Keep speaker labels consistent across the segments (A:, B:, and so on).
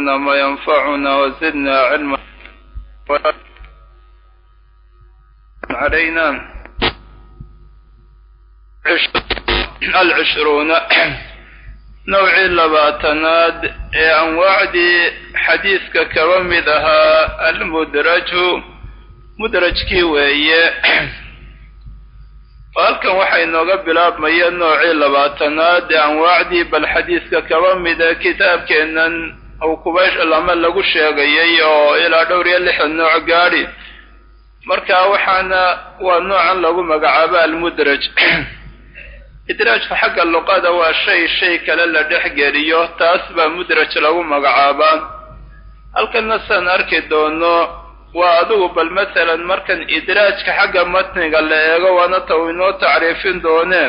A: وعلمنا ما ينفعنا وزدنا علما علينا العشرون نوعي لباتناد أنواعدي حديثك كومدها المدرج mudrajkii weeye halkan waxay inooga bilaabmaya noocii labaatanaad ee anwaacdii bal xadiiska kaba mida kitaabkeennan uu kuba lama lagu sheegayay oo ilaa dhowr iyo lixdan nooc gaadhi marka waxaana waa noocan lagu magacaabo almudraj idraajka xagga luqada waa shay shay kale la dhex geliyo taas baa mudraj lagu magacaabaa halkanna saan arki doono waa adigu bal masalan markan idraajka xagga matniga la eego waana ta uu inoo tacriifin doonee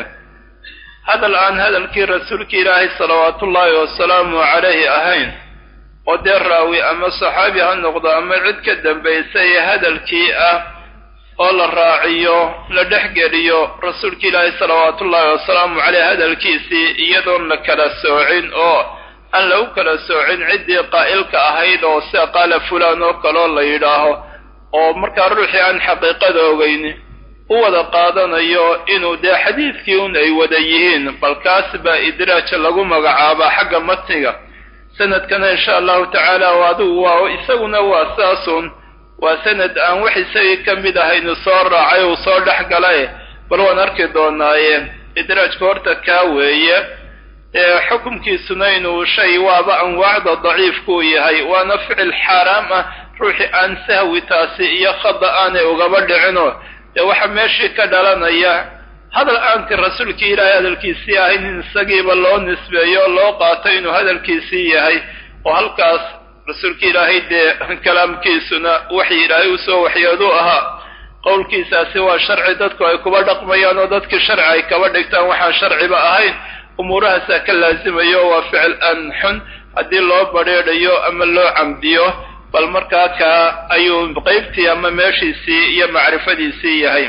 A: hadal aan hadalkii rasuulka ilaahay salawaatullaahi wasalaamu calayhi ahayn oo dee raawi ama saxaabi ha noqdo ama cid ka dambaysay ee hadalkii ah oo la raaciyo la dhexgeliyo rasuulka ilaahay salawaatullaahi wasalaamu caleyh hadalkiisii iyadoon la kala soocin oo aan lagu kala soocin ciddii qaa'ilka ahayd oo sida qaala fulaan oo kaloo la yidhaaho oo markaa ruuxii aan xaqiiqada ogeyni u wada qaadanayo inuu dee xadiidkii un ay wada yihiin bal kaas baa idraaj lagu magacaabaa xagga matniga sanadkana insha allahu tacaala adigu waa isaguna waa saasun waa sanad aan wax isagii ka mid ahaynu soo raacay uu soo dhex galay bal waan arki doonaaye idraajka horta kaa weeye xukumkiisuna inuu shay waaba anwaacda daciifkuu yahay waana ficil xaaraam ah ruuxii aan sahwi taasi iyo khada aanay ugaba dhicino dee waxaa meeshii ka dhalanaya hadal aanti rasuulkii ilaahay hadalkiisii ahayn in isagiiba loo nisbeeyo loo qaato inuu hadalkiisii yahay oo halkaas rasuulka ilaahay dee kalaamkiisuna waxii ilaahay usoo waxyeedu ahaa qowlkiisaasi waa sharci dadku ay kuba dhaqmayaan oo dadkii sharci ay kaba dhigtaan waxaan sharciba ahayn umuurahaasaa ka laasimayo waa ficil an xun haddii loo badrheedhayo ama loo camdiyo bal markaa kaa ayuu qeybtii ama meeshiisii iyo macrifadiisii yahay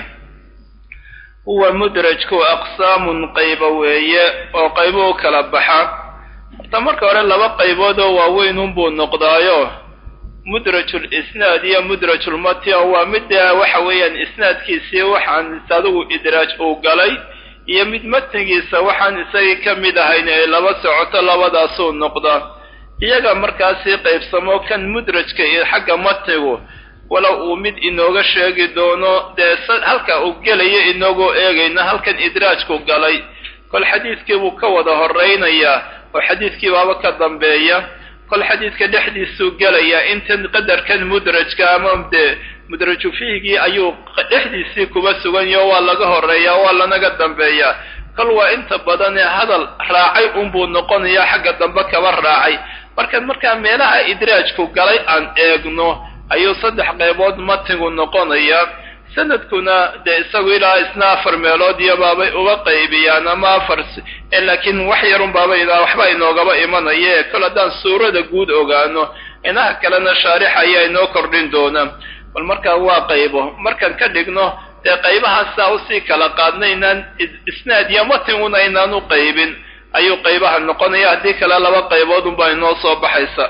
A: huwa mudrajku aqsaamun qayba weeye oo qaybo u kala baxa horta marka hore laba qaybood oo waaweyn unbuu noqdaayo mudrajul isnaad iyo mudrajulmati oo waa midda waxa weeyaan isnaadkiisii waxaan adigu idraaj uu galay iyo mid matnigiisa waxaan isagii ka mid ahayn ay laba socoto labadaasuu noqdaa iyaga markaasii qaybsamo kan mudrajka iyo xagga matnigu walow uu mid inooga sheegi doono dee halka uu gelayo inagoo eegayna halkan idraajku galay kol xadiidkii buu ka wada horaynayaa oo xadiidkii baaba ka dambeeya kol xadiidka dhexdiisuu gelayaa intan qadarkan mudrajka ama dee mudraju fiihgii ayuu dhexdiisii kuba suganyaho waa laga horeeyaa waa lanaga dambeeyaa kol waa inta badan ee hadal raacay unbuu noqonayaa xagga dambe kaba raacay markaan markaa meelaha idraajku galay aan eegno ayuu saddex qaybood matigu noqonayaa sanadkuna dee isagu ilaa isna afar meelood iyo baabay uga qaybiyaan ama afar laakiin wax yarun baaba idaa waxba inoogaba imanaye kol haddaan suurada guud ogaano inaha kalena shaarix ayaa inoo kordhin doona bal markaa waa qaybo markaan ka dhigno dee qaybahaasa usii kala qaadna inaan isnaad iyo matinguna inaan u qaybin ayuu qaybaha noqonaya haddii kale laba qaybood unbaa inoo soo baxaysa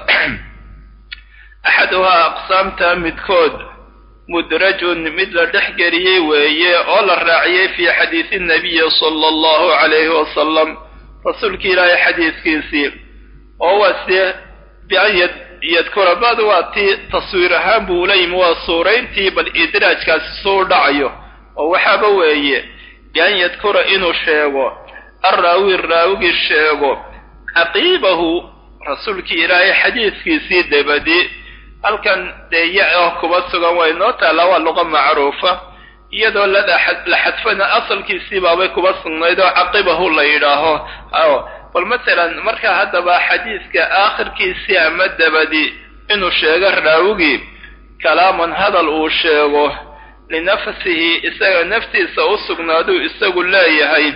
A: axaduhaa aqsaamta midkood mudrajun mid la dhex geliyey weeye oo la raaciyey fii xadiisi nabiyi sala allahu calayhi wasalam rasuulki ilaahay xadiiskiisii oo waa sie bian yadkura bad waa tii taswiir ahaan buu la yimi waa suurayntii bal idraajkaasi suu dhacayo oo waxaaba weeye bian yadkura inuu sheego arraawi raawigii sheego caqiibahu rasuulkii ilaahay xadiiskiisii dabadi halkan dee ya oo kuba sugan waa inoo taallaa waa luqa macruufa iyadoo lada la xadfana asalkiisii baabay kuba sugnayd oo caqibahu la yidhaaho bal masalan marka haddaba xadiiska aakhirkiisii ama dabadi inuu sheego raawigii kalaaman hadal uu sheego linafsihi isaga naftiisa u sugnaaduu isagu leeyahay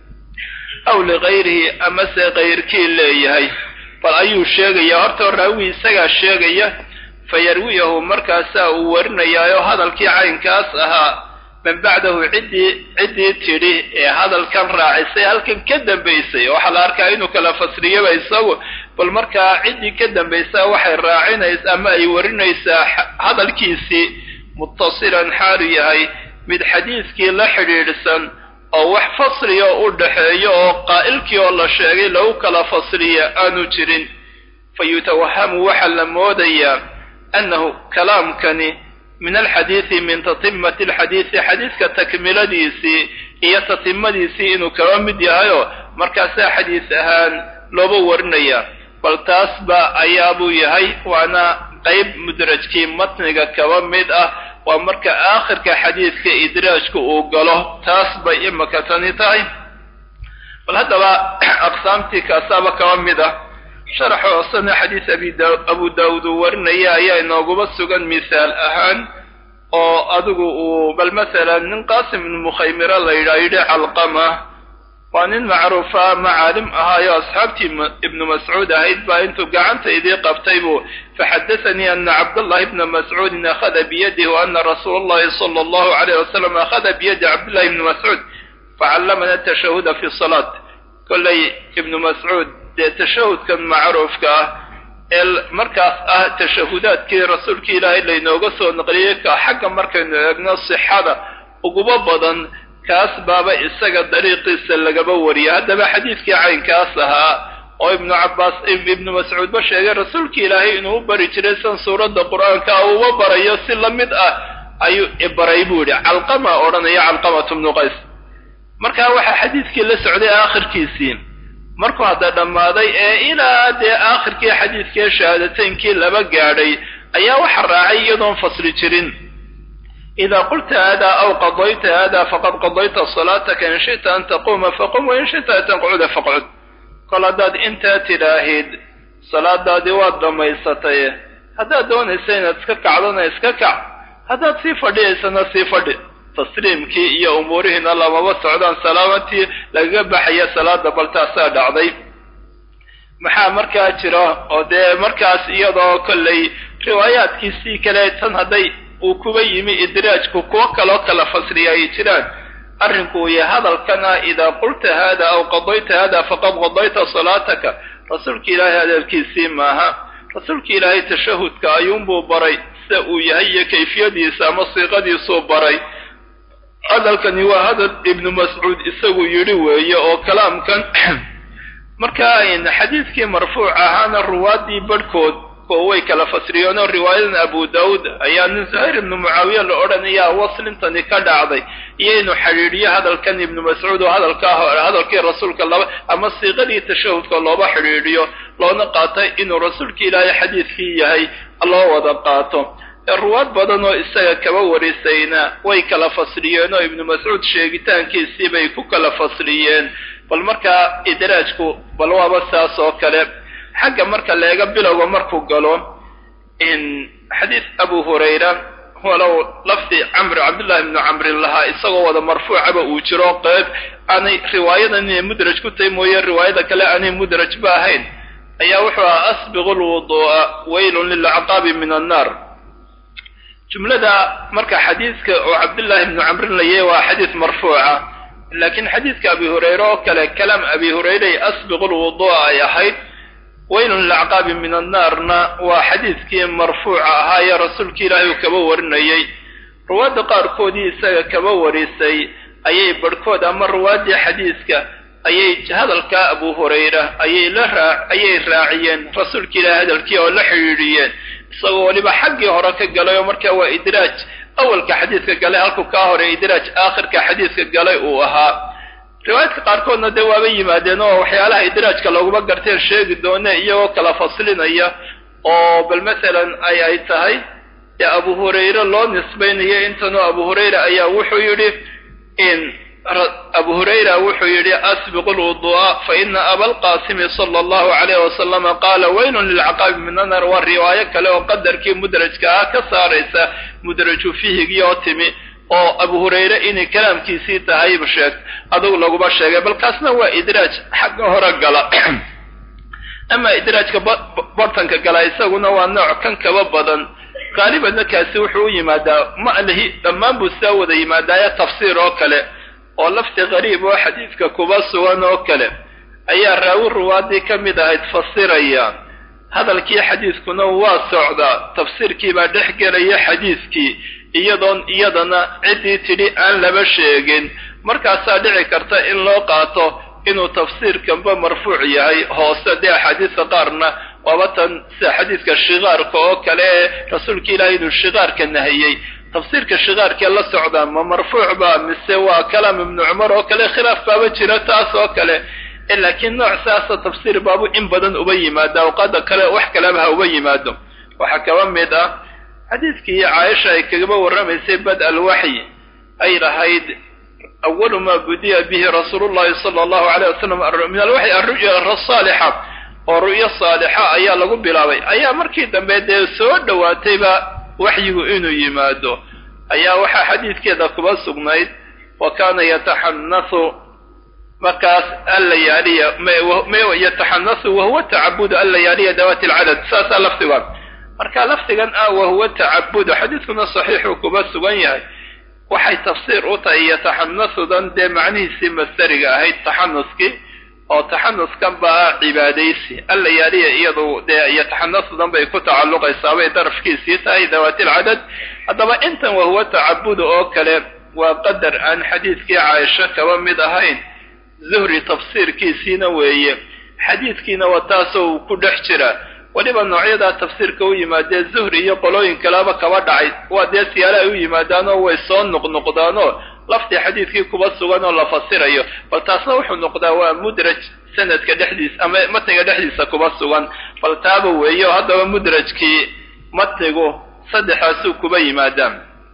A: aw ligayrihi amase kayrkii leeyahay bal ayuu sheegayaa horta raawi isagaa sheegaya fayarwiyahu markaasaa uu warinayaayo hadalkii caynkaas ahaa man bacdahu ciddii ciddii tidhi ee hadalkan raacisay halkan ka dambaysay waxaa la arkaa inuu kala fasriyaba isagu bal markaa ciddii ka dambaysaa waxay raacinaysaa ama ay warinaysaa hadalkiisii muttasilan xaalu yahay mid xadiiskii la xidhiidhsan oo wax fasliya u dhaxeeyo oo qaa'ilkii oo la sheegay lagu kala fasliya aanu jirin fa yutawahamu waxaa la moodayaa annahu kalaamkani min alxadiidi min tatimati alxadiidi xadiiska takmiladiisii iyo tatimadiisii inuu kaba mid yahayoo markaasaa xadiis ahaan looba warinaya bal taasba ayaabuu yahay waana qayb mudrajkii matniga kaba mid ah waa marka aakhirka xadiidka idraajka uu galo taas bay imaka tani tahay bal haddaba aqsaamtii kaasaaba kaba mid ah sharax hoosena xadiis abu daawuud uu warinaya ayaa inooguma sugan misaal ahaan oo adigu uu bal masalan nin qaasim ibnu mukhaymira la yidhaha yidhi calqama waa nin macruufa macaalim ahaayo asxaabtii ibnu mascuud ahayd baa intuu gacanta idii qabtay buu faxadasanii ana cabdallahi ibna mascuudin akhada biyadihi wa ana rasuula allahi sala allahu alayh wasalam akhada biyadi cabdillahi ibni mascuud facallamana tashahuda fi salaat kollay ibnu mascuud dee tashahudkan macruufka ah ee markaas ah tashahudaadkii rasuulkii ilaahay laynooga soo naqliyey ka xagga markaynu eegno sixada uguba badan kaas baaba isaga dariiqiisa lagaba wariya haddaba xadiidkii caynkaas ahaa oo ibnu cabbaas ibnu mascuudba sheegay rasuulkii ilaahay inuu u bari jiray san suuradda qur-aanka uuba barayo si la mid ah ayuu ibaray buu yidhi calqama odhanaya calqamatu bnu qays markaa waxaa xadiidkii la socday aakhirkiisii markuu hadda dhammaaday ee ilaa dee aakhirkii xadiidkii shahaadateynkii laba gaadhay ayaa waxa raacay iyadoon fasli jirin ida qulta hada aw qadayta hada faqad qadayta salaataka in shita an taquuma faqum wain shita an taqcuda faqcud kol haddaad intaa tidhaahid salaadaadii waad dhammaysatay haddaad doonaysa inaad iska kacdona iska kac haddaad sii fadhiyaysana sii fadhi tasliimkii iyo umuurihiina lamaba socdaan salaamantii lagaga baxaya salaada bal taasaa dhacday maxaa markaa jira oo dee markaas iyadoo kollay riwaayaadkiisii kale tan hadday uu kuba yimi idraajku kuwo kaloo kala fasriya ay jiraan arrinku uu yahay hadalkana idaa qulta hada aw qadayta hada faqad qadayta salaataka rasuulka ilaahay hadalkiisii maaha rasuulka ilaahay tashahudka ayuunbuu baray sida uu yahay iyo kayfiyadiisa ama siiqadiisuu baray hadalkani waa hadal ibnu mascuud isagu yidhi weeye oo kalaamkan markaa xadiidkii marfuuc ahaana ruwaaddii barhkood oo way kala fasriyeen oo riwaayadan abu daawuud ayaa nin zuhayr ibnu mucaawiya la odhanayaa waslintani ka dhacday iyo inuu xidhiidhiyo hadalkan ibnu mascuud oo hadalkaa hore hadalkii rasuulka laba ama siiqadii tashahudka looba xidhiidhiyo loona qaatay inuu rasuulka ilaahay xadiidkii yahay loo wada qaato ruwaad badan oo isaga kaba warisayna way kala fasriyeen oo ibnu mascuud sheegitaankiisii bay ku kala fasriyeen bal markaa idraajku bal waaba saas oo kale xagga marka leega bilowga markuu galo xadiis abu hurayra walow lafdi camr cabdullahi ibnu camrin lahaa isagoo wada marfuucaba uu jiro qeyb aanay riwaayadan inay mudraj ku tahay mooye riwaayada kale aanay mudraj ba ahayn ayaa wuxuu ahaa asbiqu lwuduu'a waylun lilacqaabi min annaar jumlada marka xadiiska oo cabdullaahi ibnu camrin layahy waa xadiis marfuuca laakiin xadiiska abi hurayre oo kale kalaam abi hurayre asbiqu lwuduu'a ay ahayd waylun lilacqaabi min annaarna waa xadiiskii marfuuca ahaa ee rasuulka ilaahay uu kaba warinayey ruwaadda qaarkoodii isaga kaba warisay ayay barhkood ama ruwaaddii xadiiska ayay hadalkaa abu hurayra ayay la raa ayay raaciyeen rasuulka ilaahay hadalkii oo la xidhiidhiyeen isagoo weliba xaggii hore ka galay oo markaa waa idraaj awalka xadiiska galay halku kaa hore idraaj aakhirka xadiiska galay uu ahaa riwaayadka qaarkoodna dee waaba yimaadeen oo waxyaalaha idraajka looguma garteen sheegi doone iyagoo kala faslinaya oo bal masalan ay ay tahay dee abu hurayre loo nisbaynayo intanoo abu hurayre ayaa wuxuu yidhi in abu hurayra wuxuu yidhi asbiqu lwuduu'a fa ina abalqaasimi sala allahu calayh wasalama qaala waylun lilcaqaabi min anar waa riwaayo kale oo qadarkii mudrajka ah ka saaraysa mudraju fihigii oo timi oo abu hurayre inay kalaamkiisii tahayba sheeg adugu laguma sheegay bal kaasna waa idraaj xagga hore gala ama idraajka bartanka gala isaguna waa nooc kan kaba badan qaalibanna kaasi wuxuu u yimaadaa ma'lihi dhammaan buu sidaa wada yimaadaaye tafsiir oo kale oo lafti qariib oo xadiidka kuba sugan oo kale ayaa raawi ruwaadii ka mid ahayd fasiraya hadalkii xadiiskuna waa socdaa tafsiirkii baa dhex gelaya xadiiskii iyadoon iyadana ciddii tidhi aan laba sheegin markaasaa dhici karta in loo qaato inuu tafsiirkanba marfuuc yahay hoose dee axaadiista qaarna waaba tan sida xadiiska shikaarka oo kale ee rasuulka ilaahay inuu shikaarka nahiyey tafsiirka shikaarkee la socdaa ma marfuuc ba mise waa kalaam ibnu cumar oo kale khilaaf baaba jira taas oo kale laakiin nooc saasa tafsiir baabu in badan uba yimaada awqaada kale wax kaleba ha uba yimaado waxaa kaba mid ah xadiidkii caaisha ay kagaba warramaysay bad alwaxyi ay lahayd awalu maa budiya bihi rasuulu llahi sala allahu alayh wasalam min alwaxyi alru'ya asaalixa oo ru'yo saalixa ayaa lagu bilaabay ayaa markii dambe dee soo dhowaatayba waxyigu inuu yimaado ayaa waxaa xadiidkeeda kuba sugnayd wa kaana yataxanasu markaas allayaaliya yataxanasu wahuwa tacabudu allayaaliya dawaati alcadad saasaa lafdigan marka lafdigan ah wahuwa tacabudu xadiidkuna saxiixuu kuba sugan yahay waxay tafsiir u tahay yataxanasudan dee macnihiisii masdariga ahayd taxanuskii oo taxanuskan baa cibaadaysi allayaaliya iyadu dee yataxanasudan bay ku tacalluqaysaa bay darafkiisii tahay dawaati alcadad haddaba intan wahuwa tacabudu oo kale waa qadar aan xadiidkii caaisho kaba mid ahayn zuhri tafsiirkiisiina weeye xadiidkiina waa taasoo uu ku dhex jira weliba noocyadaa tafsiirka u yimaadee zuhri iyo qolooyin kaleba kaba dhacay waa dee siyaale ay u yimaadaanoo way soo noqnoqdaanoo laftii xadiidkii kuba sugan oo la fasirayo bal taasna wuxuu noqdaa waa mudraj sanadka dhexdiisa ama matniga dhexdiisa kuba sugan bal taaba weeye oo haddaba mudrajkii matnigu saddexaasuu kuba yimaadaan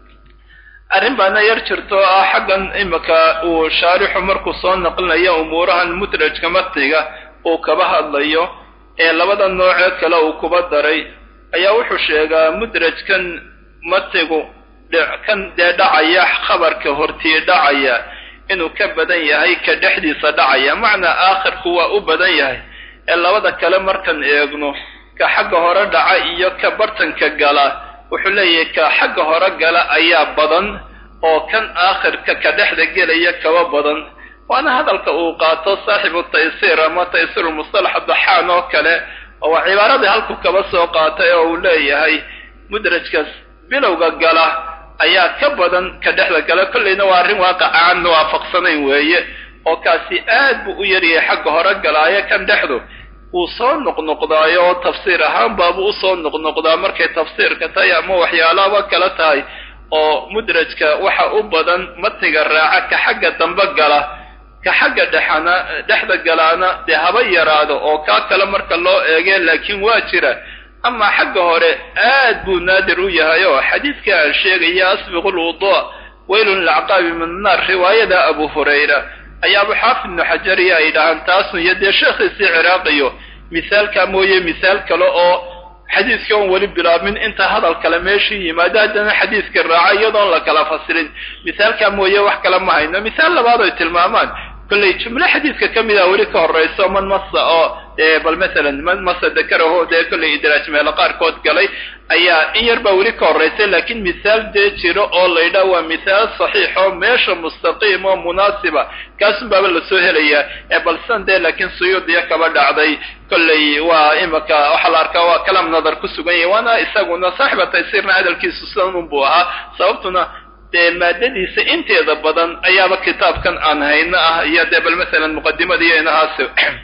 A: arrin baana yar jirto oo ah xaggan imika uu shaarixu markuu soo naqlinayo umuurahan mudrajka matniga uu kaba hadlayo ee labada noocee kale uu kuba daray ayaa wuxuu sheegaa mudrajkan matnigu kan dee dhacaya khabarka hortii dhacaya inuu ka badan yahay ka dhexdiisa dhacaya macnaa aakhirku waa u badan yahay ee labada kale markan eegno ka xagga hore dhaca iyo ka bartanka gala wuxuu leeyahay ka xagga hore gala ayaa badan oo kan aakhirka ka dhexda gelaya kaba badan waana hadalka uu qaato saaxibu taysiir ama taysiir mustalax daxaan oo kale oo waa cibaaradii halku kaba soo qaatay oo uu leeyahay mudrajkaas bilowga gala ayaa ka badan ka dhexda gala kollayna waa arrin waaqaca aan waafaqsanayn weeye oo kaasi aad buu u yaryahay xagga hore galaayo kan dhexdu wuu soo noqnoqdaayo oo tafsiir ahaan baabuu usoo noqnoqdaa markay tafsiirka tahay ama waxyaalaaba kala tahay oo mudrajka waxa u badan matniga raaca ka xagga dambe gala ka xagga dhexana dhexda galaana dee haba yaraado oo kaa kale marka loo eege laakiin waa jira amaa xagga hore aad buu naadir u yahay oo xadiidka aan sheegaya asbiqu lwudu' weylun lilacqaabi min annaar riwaayada abu hurayra ayaa abu xaafid ibnu xajariya ay dhahaan taasnu iyo dee sheekhiisii ciraaqiyo misaalkaa mooye misaal kale oo xadiiska oon weli bilaabmin inta hadal kale meeshii yimaado haddana xadiiska raaca iyadoon la kala fasirin misaalkaa mooye wax kale ma hayno misaal labaad ay tilmaamaan kollay jumlo xadiiska ka mid a weli ka horrayso man masa oo bal masalan man masa dakaraho dee kollay idraaj meelo qaarkood galay ayaa in yar baa weli ka horraysay laakiin misaal dee jiro oo laydhaa waa misaal saxiix oo meesha mustaqiim oo munaasiba kaasun baaba lasoo helayaa ee balsan dee laakiin suyuudiya kaba dhacday kollay waa imika waxaa la arkaa waa kalam nadar ku sugan yahay waana isaguna saaxiba taysiirna hadalkiisu sidan unbuu ahaa sababtuna dee maadadiisa inteeda badan ayaaba kitaabkan aan hayno ah iyo dee bal masalan muqadimada iyo inahaas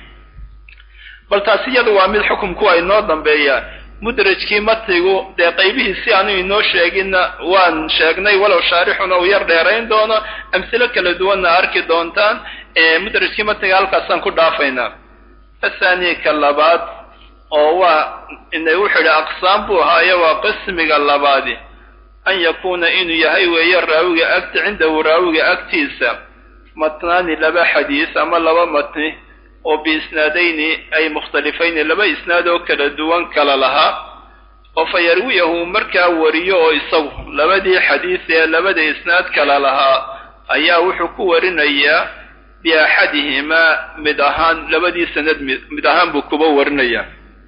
A: bal taasi iyadu waa mid xukumku waa inoo dambeeya mudrajkii matnigu dee qaybihiisi aanu inoo sheeginna waan sheegnay walow shaarixuna uu yar dheerayn doono amsilo kala duwanna arki doontaan mudrajkii matniga halkaasaan ku dhaafaynaa athani ka labaad oo waa ina wuxuu yidhi aqsaam buu ahaayo waa qismiga labaadi an yakuuna inuu yahay weeye raawiga agti cindahu raawiga agtiisa matnaani laba xadiis ama laba matni oo biisnaadayni ay mukhtalifayni laba isnaad oo kala duwan kala lahaa oo fa yarwiyahu markaa wariyo oo isagu labadii xadiis ee labada isnaad kala lahaa ayaa wuxuu ku warinayaa biaxadihimaa mid ahaan labadii sanad mid ahaan buu kuba warinayaa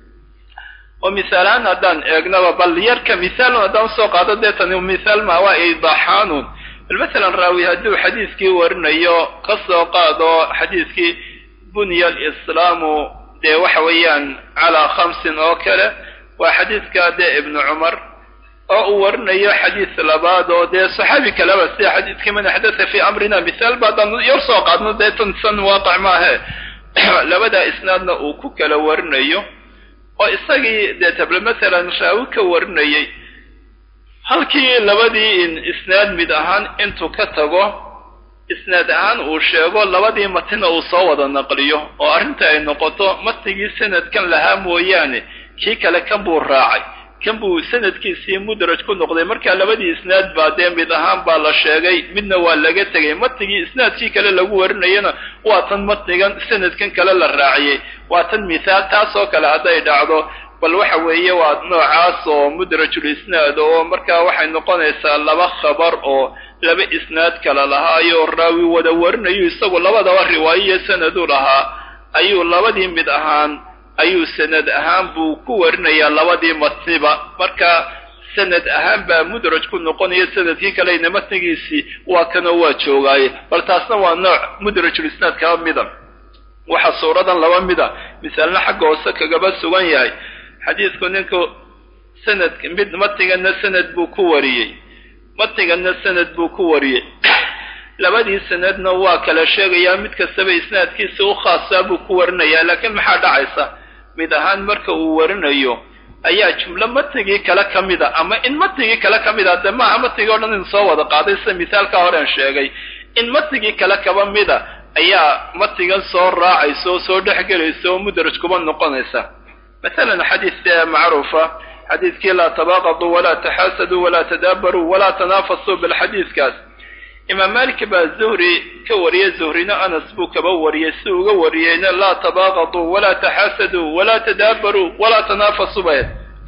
A: oo misaalahaan haddaan eegnaba bal yarka misaalun haddaan usoo qaado dee tani misaal maa waa idaaxaanun bal masalan raawi hadduu xadiiskii warinayo ka soo qaado xadiiskii bunya alislaamu dee waxa weeyaan calaa khamsin oo kale waa xadiidka dee ibnu cumar oo uu warinayo xadiis labaad oo dee saxaabi kaleba sida xadiidkii man axdatha fii amrina mithaal ba haddaan yar soo qaadno dee tansan waaqac maahe labadaa isnaadna uu ku kala warinayo oo isagii dee table mathalan raawi ka warinayay halkii labadii isnaad mid ahaan intuu ka tago isnaad ahaan uu sheego labadii matina uu soo wada naqliyo oo arrinta ay noqoto matnigii sanadkan lahaa mooyaane kii kale kan buu raacay kan buu sanadkiisii mudraj ku noqday markaa labadii isnaad baa dee mid ahaan baa la sheegay midna waa laga tegay matnigii isnaadkii kale lagu warinayana waa tan matnigan sanadkan kale la raaciyey waa tan mithaal taasoo kale hadday dhacdo bal waxa weeye waa noocaas oo mudrajul isnaad oo markaa waxay noqonaysaa laba khabar oo laba isnaad kala lahaayo raawi wada warinayo isagu labadaba riwaayiyo sanadu lahaa ayuu labadii mid ahaan ayuu sanad ahaan buu ku warinayaa labadii matniba marka sanad ahaan baa mudraj ku noqonaya sanadkii kalena matnigiisii waa kanoo waa joogaaye bal taasna waa nooc mudrajul isnaad kaba mida waxaa suuradan laba mida misaalna xagga hoose kagaba sugan yahay xadiidku ninku sanad mid matniganna sanad buu ku wariyey matniganna sanad buu ku wariyey labadii sanadna waa kala sheegayaa mid kastaba isnaadkiisa u khaasaa buu ku warinayaa laakiin maxaa dhacaysa mid ahaan marka uu warinayo ayaa jumlo matnigii kale ka mida ama in matnigii kale ka mida dee maaha matnigii o dhan in soo wada qaaday sida misaalka horean sheegay in matnigii kale kaba mida ayaa matnigan soo raacaysa oo soo dhexgelaysa oo mudraj kuba noqonaysa masalan xadiis macruufa xadiidkii laa tabaaqaduu walaa taxaasaduu walaa tadaabaruu walaa tanaafasuu bal xadiidkaas imaam malik baa zuhri ka wariyey zuhrina anas buu kaba wariyey si uga wariyeyna laa tabaaqaduu walaa taxaasaduu walaa tadaabaruu walaa tanaafasuu bay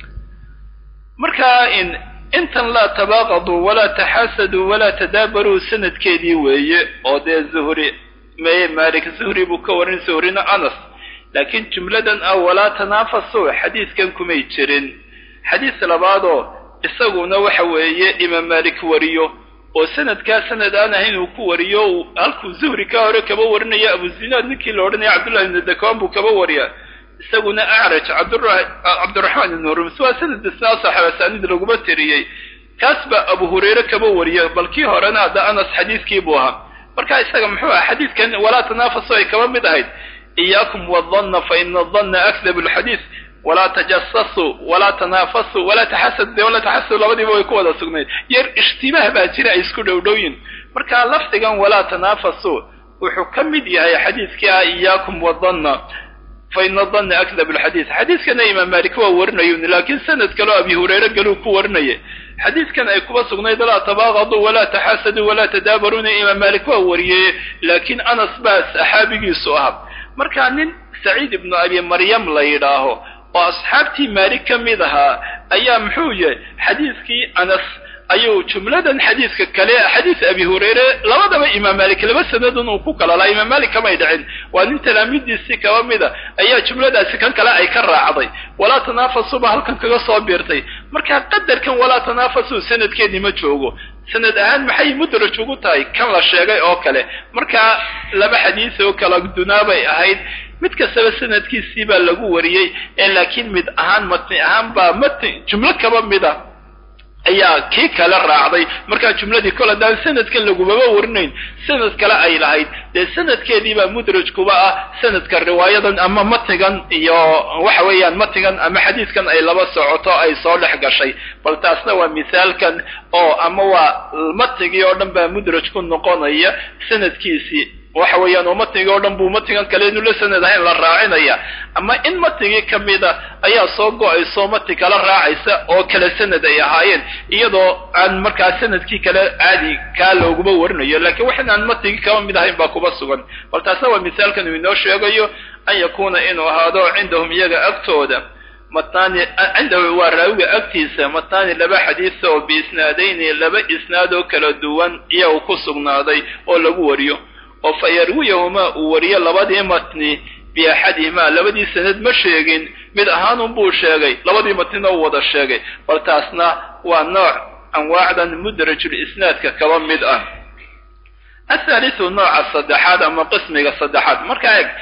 A: markaa in intan laa tabaaqaduu walaa taxaasaduu walaa tadaabaruu sanadkeedii weeye oo dee zuhri meye malik zuhri buu ka warin zuhrina anas laakiin jumladan ah walaa tanaafasuu xadiidkan kumay jirin xadiis labaadoo isaguna waxa weeye imaam malik wariyo oo sanadkaa sanad aan ahayn uu ku wariyo halkuu zuhri ka hore kaba warinayo abuzinaad ninkii la odhanaya cabdullahi ibnu dakwaan buu kaba wariya isaguna acraj cabdiraxmaan ibnu hurms waa sanad isnaa saxaabasaanid laguma tiriyey kaas baa abu hurayre kaba wariya bal kii horena hadda anas xadiiskii buu ahaa marka isaga muxuu aha xadiidkan walaa tanaafasu ay kaba mid ahayd iyaakum wadanna fa ina adanna akdabu lxadiis walaa tajasasuu walaa tanaafasuu walaa taxasadu dee walaa taxasadu labadiiba way ku wada sugnayd yar ishtibaah baa jira ay isku dhowdhowyin marka lafdigan walaa tanaafasuu wuxuu ka mid yahay xadiidkii ah iyaakum wadanna fa ina danna akdab alxadiis xadiidkana imaam maalik waa warinayun laakiin sanad kaleo abi hurayre galuu ku warinaya xadiidkan ay kuba sugnayd laa tabaaqaduu walaa taxaasaduu walaa tadaabaruuna imaam maalik waa wariyey laakiin anas baa saxaabigiisu ahaa marka nin saciid ibnu abi maryam la yidhaaho oo asxaabtii maalik ka mid ahaa ayaa muxuu yahay xadiidkii anas ayuu jumladan xadiidka kale xadiis abi hurayre labadaba imaam maalik laba sanadun uu ku kala laha imaam maalik kamay dhicin waa nin talaamiidiisii kaba mida ayaa jumladaasi kan kale ay ka raacday walaa tanaafasuba halkan kaga soo biirtay marka qadarkan walaa tanaafasu sanadkeedii ma joogo sanad ahaan maxay mudraj ugu tahay kan la sheegay oo kale marka laba xadiis oo kala dunaabay ahayd mid kastaba sanadkiisii baa lagu wariyey ee laakiin mid ahaan matni ahaan baa matni jumlo kaba mida ayaa kii kale raacday markaa jumladii kol haddaan sanadkan lagumaba warinayn sanad kale ay lahayd dee sanadkeediibaa mudraj kuba ah sanadka riwaayadan ama matnigan iyo waxa weeyaan matnigan ama xadiidkan ay laba socoto ay soo dhex gashay bal taasna waa misaalkan oo ama waa matnigii oo dhan baa mudraj ku noqonaya sanadkiisii waxa weeyaan oo matnigii oo dhan buu matnigan kale inu la sanad ahayn la raacinaya ama in matnigii ka mida ayaa soo go-ayso matni kala raacaysa oo kale sanad ay ahaayeen iyadoo aan markaa sanadkii kale caadi kaa looguma warinayo lakiin waxin aan matnigii kaba mid ahayn baa kuba sugan bal taasna waa misaalkan uu inoo sheegayo an yakuuna inuu ahaado cindahum iyaga agtooda matnaani cindahu waa raawiga agtiisa matnaani laba xadiisa oo biisnaadayni laba isnaad oo kala duwan iyagu ku sugnaaday oo lagu wariyo oo fa yarwiyahumaa uu wariyo labadii matni biaxadihimaa labadii sanad ma sheegin mid ahaanun buu sheegay labadii matnina uu wada sheegay bal taasna waa nooc anwaacdan mudrajul isnaadka kaba mid ah athaalithu nooca saddexaad ama qismiga saddexaad markaa eeg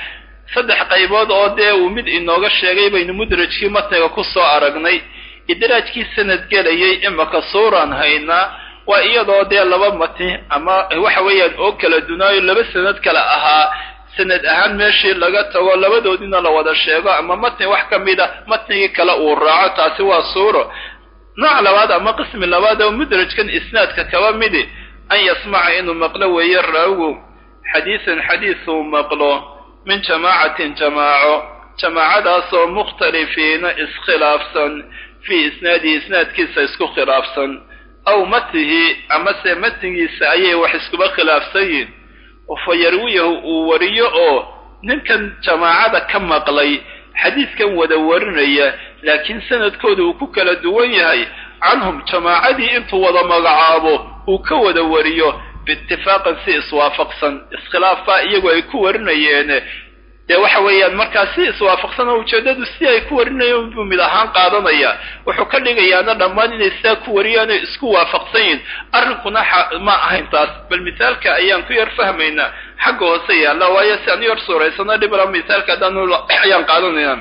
A: saddex qaybood oo dee uu mid inooga sheegay baynu mudrajkii matniga ku soo aragnay idraajkii sanad gelayay imaka suuraan haynaa waa iyadoo dee laba matni ama waxa weeyaan oo kala dunaayo laba sanad kale ahaa sanad ahaan meeshii laga tago labadoodina la wada sheego ama matni wax ka mid a matnigii kale uu raaco taasi waa suuro nooc labaad ama qismi labaad oo mudrajkan isnaadka kaba midi an yasmaca inuu maqlo weeye raawigu xadiisan xadiis uu maqlo min jamaacatin jamaaco jamaacadaasoo mukhtalifiina iskhilaafsan fii isnaadihi isnaadkiisa isku khilaafsan aw matnihi amase matnigiisa ayay wax iskuba khilaafsan yihin fa yarwiyahu uu wariyo oo ninkan jamaacada ka maqlay xadiiskan wada warinaya laakiin sanadkooda uu ku kala duwan yahay canhum jamaacadii intuu wada magacaabo uu ka wada wariyo biitifaaqan si iswaafaqsan iskhilaafbaa iyagu ay ku warinayeen dee waxa weeyaan markaa si iswaafaqsan oo ujeeddadu si ay ku warinayeen buu mid ahaan qaadanaya wuxuu ka dhigayaana dhammaan inay sidaa ku wariyaanoo isku waafaqsan yihin arrinkuna ma ahayn taas bal misaalka ayaan ku yar fahmaynaa xagga hoose yaalla waayo si aan u yar suuraysano dhibla misaalka haddaan ayaan qaadanayna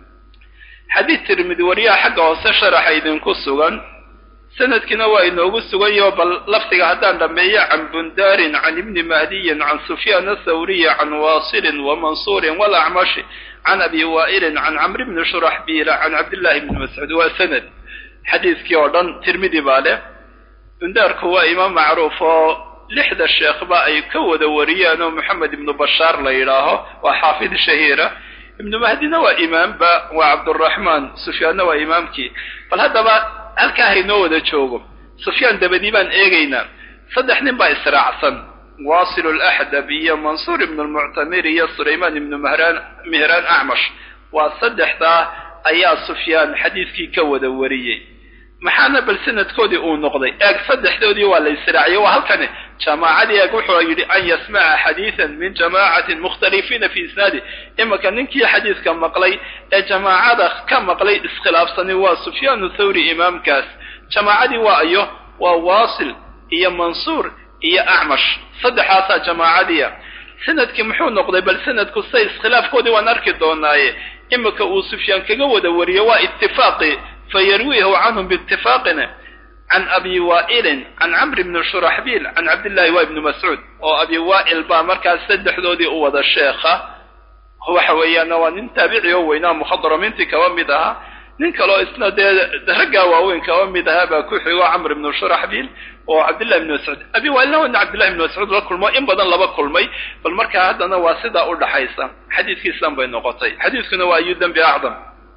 A: xadiid tirmidi wariyaha xagga hoose sharaxa idinku sugan sanadkiina waa inoogu sugan yaho bal lafdiga haddaan dhammeeyo can bundaarin can ibni mahdiyin can sufyaan athawriyi can waasilin wa mansuurin walacmashi can abi waa'ilin can camri bni shuraxbiila can cabdillahi bni mascuud waa sanad xadiiskii oo dhan tirmidi baa leh bundaarku waa imaam macruuf oo lixda sheekhba ay ka wada wariyaan oo moxamed ibnu bashaar la yidhaaho waa xaafid shahiira ibnu mahdina waa imaamba waa cabduraxmaan sufyaanna waa imaamkii bal haddaba halkaa haynoo wada joogo sufyaan dabadii baan eegaynaa saddex nin baa israacsan waasil laxdab iyo mansuur ibnu lmuctamir iyo sulaymaan ibnu mahraan mihraan acmash waa saddexdaa ayaa sufyaan xadiiskii ka wada wariyey maxaana bal sanadkoodii uu noqday eeg saddexdoodii waa la israaciyey waa halkani jamaacadii eeg wuxuu yidhi an yasmaca xadiidan min jamaacatin mukhtalifiina fi isnaadi imanka ninkii xadiiska maqlay ee jamaacada ka maqlay iskhilaafsani waa sufyaanu thawri imaamkaas jamaacadii waa ayo waa waasil iyo mansuur iyo acmash saddexaasaa jamaacadiia sanadkii muxuu noqday bal sanadku say iskhilaafkoodii waan arki doonaaye iminka uu sufyaan kaga wada wariyo waa itifaaqi fayarwiihu canhum biitifaaqina can abi waa'ilin can camri bni shuraxbiil can cabdillahi waa ibni mascuud oo abi waa'il baa markaas saddexdoodii u wada sheekha waxa weeyaana waa nin taabici oo weynaa mukhadramiintii kaba mid ahaa nin kaleo isna dee raggaa waaweyn kaba mid ahaa baa ku xigo camr ibnu shuraxbiil oo cabdillahi ibni mascuud abi waa'ilna waa nin cabdillahi ibni mascuud la kulmo in badan laba kulmay bal markaa haddana waa sidaa u dhaxaysa xadiiskiisan bay noqotay xadiiskuna waa ayu dembi acdam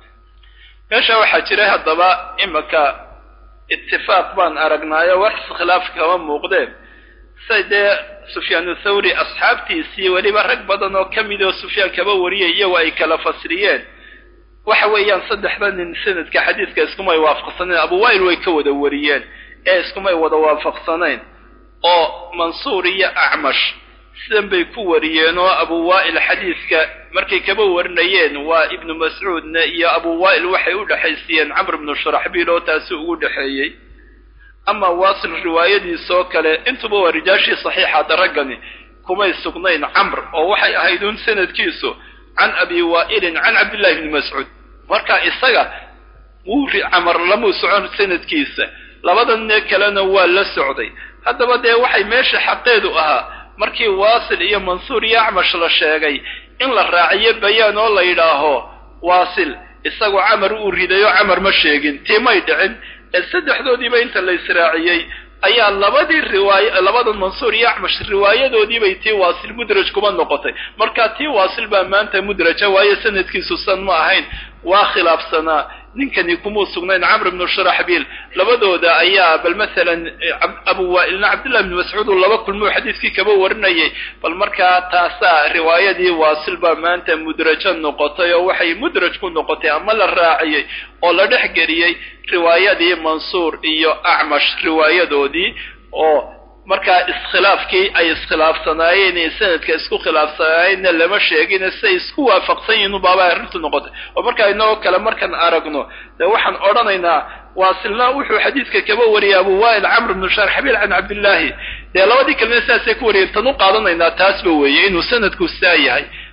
A: meesha waxaa jiray haddaba imanka itifaaq baan aragnaayo wax iskhilaaf kama muuqdeen say dee sufyaanu thawri asxaabtiisii weliba rag badan oo ka mid oo sufyaan kaba wariyay iyago ay kala fasriyeen waxa weeyaan saddexda nin sanadka xadiiska iskumay waafaqsanayn abu waa'il way ka wada wariyeen ee iskumay wada waafaqsanayn oo mansuur iyo acmash sidan bay ku wariyeen oo abu waa'il xadiiska markay kaba warinayeen waa ibnu mascuudna iyo abu waa'il waxay u dhexaysiyeen camr ibnu shuraxbiil oo taasi ugu dhexeeyey ama waasil riwaayadiisoo kale intuba waa rijaashii saxiixaada raggani kumay sugnayn camr oo waxay ahayd un sanadkiisu can abi waa'ilin can cabdillahi bni mascuud marka isaga wuu camar lamuu socon sanadkiisa labada nee kalena waa la socday haddaba dee waxay meesha xaqeedu ahaa markii waasil iyo mansuur iyo acmash la sheegay in la raaciyo bayaan oo la yidhaaho waasil isagoo camar uu ridayo camar ma sheegin tii may dhicin ee saddexdoodiiba inta la israaciyey ayaa labadii riwaaya labada mansuur iyo acmash riwaayadoodiibay tii waasil mudraj kuma noqotay marka tii waasil baa maanta mudraja waayo sanadkiisu san ma ahayn waa khilaafsanaa ninkani kumuu sugnayn camr ibnu shuraxbiil labadooda ayaa bal masalan abu waa'ilna cabdillahi bni mascuud uu laba kulmuu xadiiskii kaba warinayay bal markaa taasaa riwaayadii waasil baa maanta mudrajo noqotay oo waxay mudraj ku noqotay ama la raaciyey oo la dhex geliyey riwaayadii mansuur iyo acmash riwaayadoodii oo markaa iskhilaafkii ay iskhilaafsanaayeen ee sanadka isku khilaafsanaayeenna lama sheegin say isku waafaqsan yihiin ubaaba arrintu noqotay oo markaa inagoo kale markaan aragno dee waxaan odhanaynaa waasilna wuxuu xadiidka kaba wariyay abu waa'il camr bnu sharxabiil can cabdillaahi dee labadii kalena sidaasay ku wariyeen tan u qaadanaynaa taasba weeye inuu sanadku saa yahay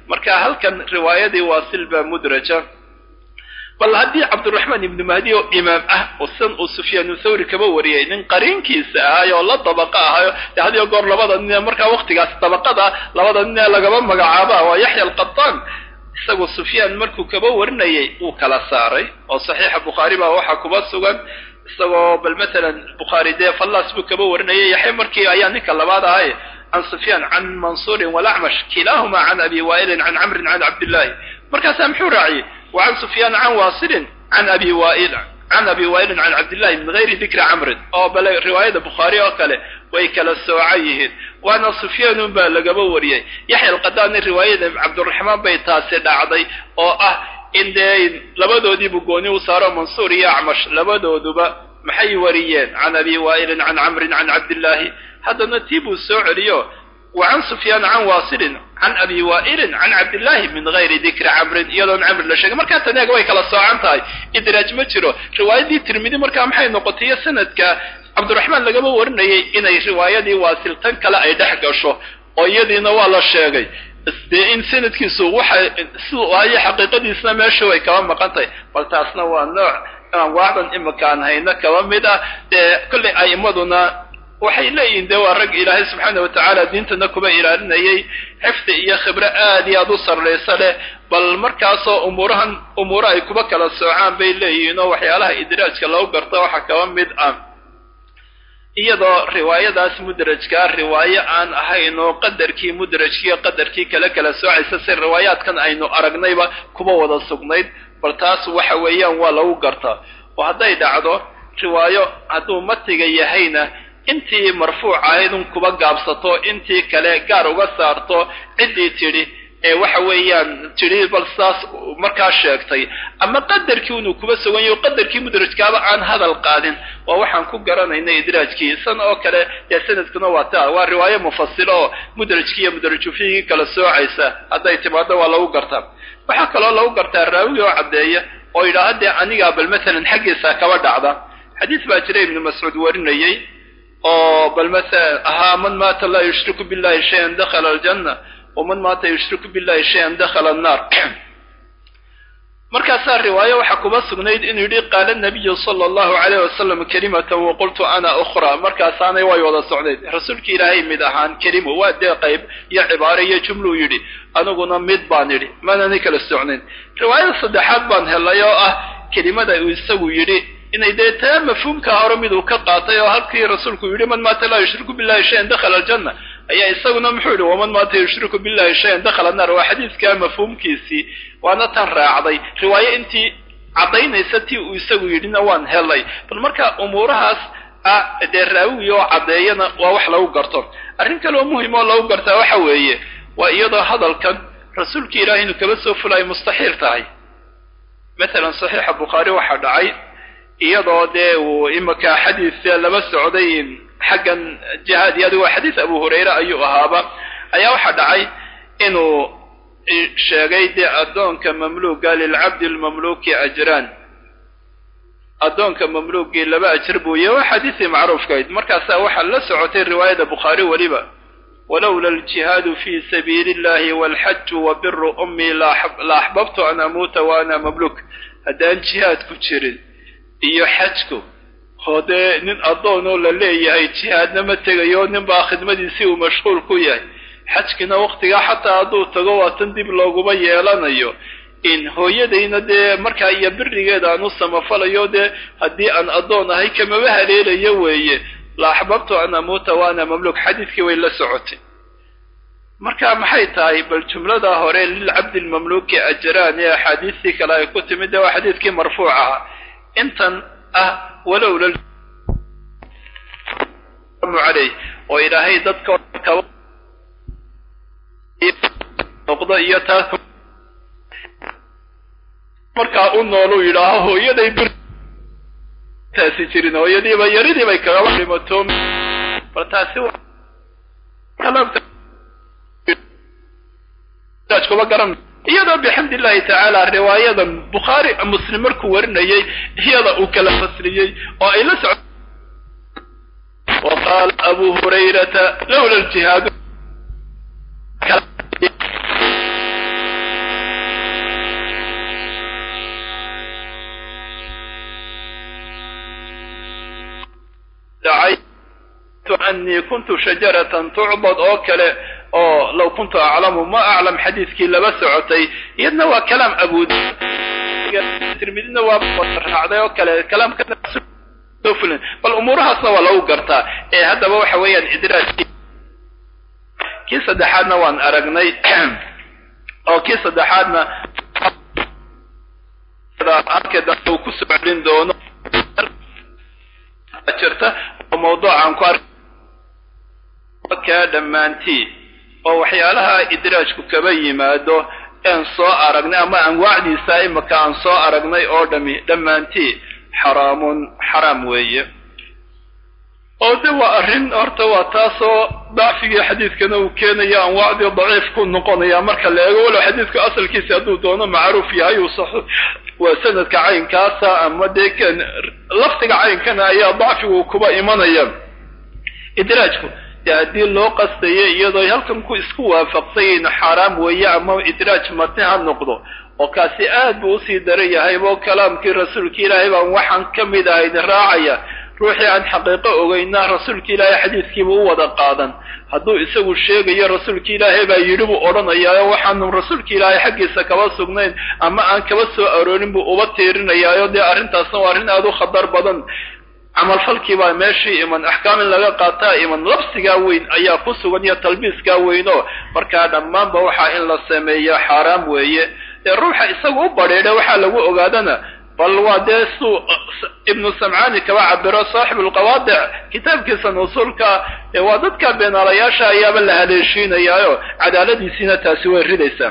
A: marka halkan riwaayadii waasil baa mudraja bal haddii cabdiraxmaan ibnu mahdi oo imaam ah oo san uu sufyaanu thawri kaba wariyay nin qariinkiisa ahay oo la dabaqa ahayo de hadiyo goor labada nin ee markaa waktigaas dabaqada labada nin ee lagaba magacaaba waa yaxya alqataan isagu sufyaan markuu kaba warinayay uu kala saaray oo saxiixa bukhaari baa waxaa kuba sugan isagoo bal matalan bukhaari dee fallas buu kaba warinayay yaxya markii ayaa ninka labaad ahay can sufyaan can mansuurin walacmash kilaahuma can abi waa'ilin can camrin can cabdillahi markaasaa muxuu raaciyey wa can sufyaan can waasilin can abi waa'il can abi waa'ilin can cabdillahi min gayri dikri camrin oo bale riwaayada bukhaari oo kale way kala soocan yihiin waana sufyaanun baa lagaba wariyey yaxya alqadaani riwaayada cabdiraxmaan bay taasi dhacday oo ah in dee labadoodiibu gooni u saaro mansuur iyo acmash labadooduba maxay wariyeen can abi waa'ilin can camrin can cabdillaahi haddana tii buu soo celiyo wa can sufyaan can waasilin can abi waa'ilin can cabdillahi min gayri dikri camrin iyadoon camri la sheegay markaa taneega way kala soocan tahay idraaj ma jiro riwaayadii tirmidi markaa maxay noqotay iyo sanadka cabdiraxmaan lagaba warinayay inay riwaayadii waasil tan kale ay dhex gasho oo iyadiina waa la sheegay dee in sanadkiisu waxa siduu ahayo xaqiiqadiisna meesha way kaba maqan tahay bal taasna waa nooc anwaacdan imika aan hayno kaba mid ah dee kollay a'immaduna waxay leeyihiin dee waa rag ilaahay subxaana wa tacaala diintana kuba ilaalinayay xifdi iyo khibro aad iyo aad u sarraysa leh bal markaasoo umuurahan umuuro ay kuba kala soocaan bay leeyihiin oo waxyaalaha idraajka lagu garto waxa kaba mid ah iyadoo riwaayadaas mudrajkaa riwaayo aan ahayn oo qadarkii mudrajkiiyo qadarkii kala kala soocaysa si riwaayaadkan aynu aragnayba kuba wada sugnayd bal taas waxa weeyaan waa lagu gartaa oo hadday dhacdo riwaayo hadduu matiga yahayna intii marfuuc ahayd un kuba gaabsato intii kale gaar uga saarto ciddii tidhi ee waxa weeyaan tidhi bal saas markaa sheegtay ama qadarkii inuu kuba sugan yaho qadarkii mudrajkaaba aan hadal qaadin waa waxaan ku garanaynay idraajkii san oo kale dee sanadkuna waa taa waa riwaayo mufasilo oo mudrajkii iyo mudrajufiigii kala soocaysa hadday timaado waa lagu gartaa waxaa kaloo lagu gartaa raawigi oo caddeeya oo yidhaaha dee anigaa bal masalan xaggiisa kaba dhacda xadiis baa jira ibnu mascuud warinayey oo bal masalan ahaa man maata laa yushriku billahi shayan dakhala aljanna waman maata yushriku billahi shayan dakhala annaar markaasaa riwaayo waxaa kuba sugnayd inuu yidhi qaala nabiyu sala allahu calayh wasalam kelimatan waqultu ana ukhra markaasaanay way wada socnayd rasuulki ilaahay mid ahaan kelimo waa dee qayb iyo cibaaro iyo jumluu yidhi aniguna mid baan yidhi manani kala socnayn riwaayada saddexaad baan helay oo ah kelimada uu isagu yidhi inay dee taa mafhuumka hore miduu ka qaatay oo halkii rasuulku yidhi man maata laa yushriku billahi shayan dakhala aljanna ayaa isaguna muxuu yidhi waman maata yushriku billahi shayan dakhala annaar waa xadiidkaa mafhuumkiisii waana tan raacday riwaayo intii caddaynaysa tii uu isagu yidhina waan helay bal marka umuurahaas ah dee raawigi oo caddeeyana waa wax lagu garto arrin kaleoo muhim oo lagu gartaa waxa weeye waa iyadoo hadalkan rasuulki ilaahay inuu kaba soo fulayo mustaxiil tahay matalan saxiixa bukhaari waxaa dhacay iyadoo dee uu imika xadiis laba socday xaggan jihaad iyo adigoo xadiis abu hurayre ayuu ahaaba ayaa waxaa dhacay inuu sheegay dee addoonka mamluuga lilcabdi lmamluuki ajraan addoonka mamluugii laba ajir buu yahy waa xadiisii macruufkayd markaasaa waxaa la socotay riwaayada bukhaari weliba walowla aljihaadu fi sabiili illahi walxaju wa biru ummii la axbabtu an amuuta wa ana mamluuk haddaan jihaadku jirin iyo xajku oo dee nin addoonoo la leeyahay jihaadna ma tegayo nin baa khidmadiisii uu mashquul ku yahay xajkina waktigaa xataa hadduu tago waa tan dib looguma yeelanayo in hooyadayna dee markaa iyo birigeeda aan u samafalayo dee haddii aan addoon ahay kamaba haleelayo weeye la axbabtu an amuuta wa ana mamluuk xadiidkii way la socotay marka maxay tahay bal jumlada hore lilcabdi lmamluuki ajraan ee axaadiistii kale ay ku timid dee waa xadiidkii marfuuc ahaa intan ah walowla aleyh oo ilaahay dadka noqdo iyo taas markaa u noolu yidhaaho hooyaday bir taasi jirin hooyadiiba yaridii bay kagaba dhimato bal taasi kuba garan iyadoo bixamdi illahi tacaala riwaayadan bukhaari muslim markuu warinayay iyada uu kala fasliyey oo ay la soco wa qaala abu hurayrata lowla ljihaadu anii kuntu shajaratan tucbad oo kale oo law kuntu aclamu ma aclam xadiidkii laba socotay iyadna waa kalaam abuud tirmidina waa raacday oo kale kalaamka bal umuurahaasna waa lagu gartaa ee haddaba waxa weeyaan idraajkii kii saddexaadna waan aragnay oo kii saddexaadna uu ku soo celin doono jirta oo mawduucan ku arkaa dhammaantii oo waxyaalaha idraajku kaba yimaado een soo aragnay ama anwaacdiisa imaka aan soo aragnay oo dhami dhammaantii xaraamun xaraam weeye oo de waa arrin horta waa taasoo dacfigii xadiidkana uu keenaya anwaacdii daciif ku noqonaya marka la eego walow xadiidku asalkiisi hadduu doono macruuf yahay uu sax waa sanadka caynkaasa ama dee kan lafdiga caynkana ayaa dacfigu kuba imanaya idraajku dee haddii loo qastayo iyadoo halkan ku isku waafaqsayin xaaraam weeye ama idraaj matni ha noqdo oo kaasi aad buu usii daran yahay oo kalaamkii rasuulka ilaahay baan waxaan ka mid ahayd raacaya ruuxii aan xaqiiqo ogeyna rasuulka ilaahay xadiidkiiba u wada qaadan hadduu isagu sheegayo rasuulka ilaahay baa yidhi buu odhanayaayo waxaanu rasuulka ilaahay xaggiisa kaba sugnayn ama aan kaba soo aroorin buu uba tiirinayaayo dee arrintaasna waa arrin aada u khatar badan camalfalkii baa meeshii iman axkaam in laga qaataa iman labsigaa weyn ayaa ku sugan iyo talbiiskaa weynoo markaa dhammaanba waxaa in la sameeya xaaraam weeye dee ruuxa isaga u badheedha waxaa lagu ogaadana bal waa dee suu ibnu samcaani kaba cabiro saaxibu lqawaadic kitaabkiisa nusuulka waa dadka beenaalayaasha ayaaba la haleeshiinayaayo cadaaladiisiina taasi way ridaysaa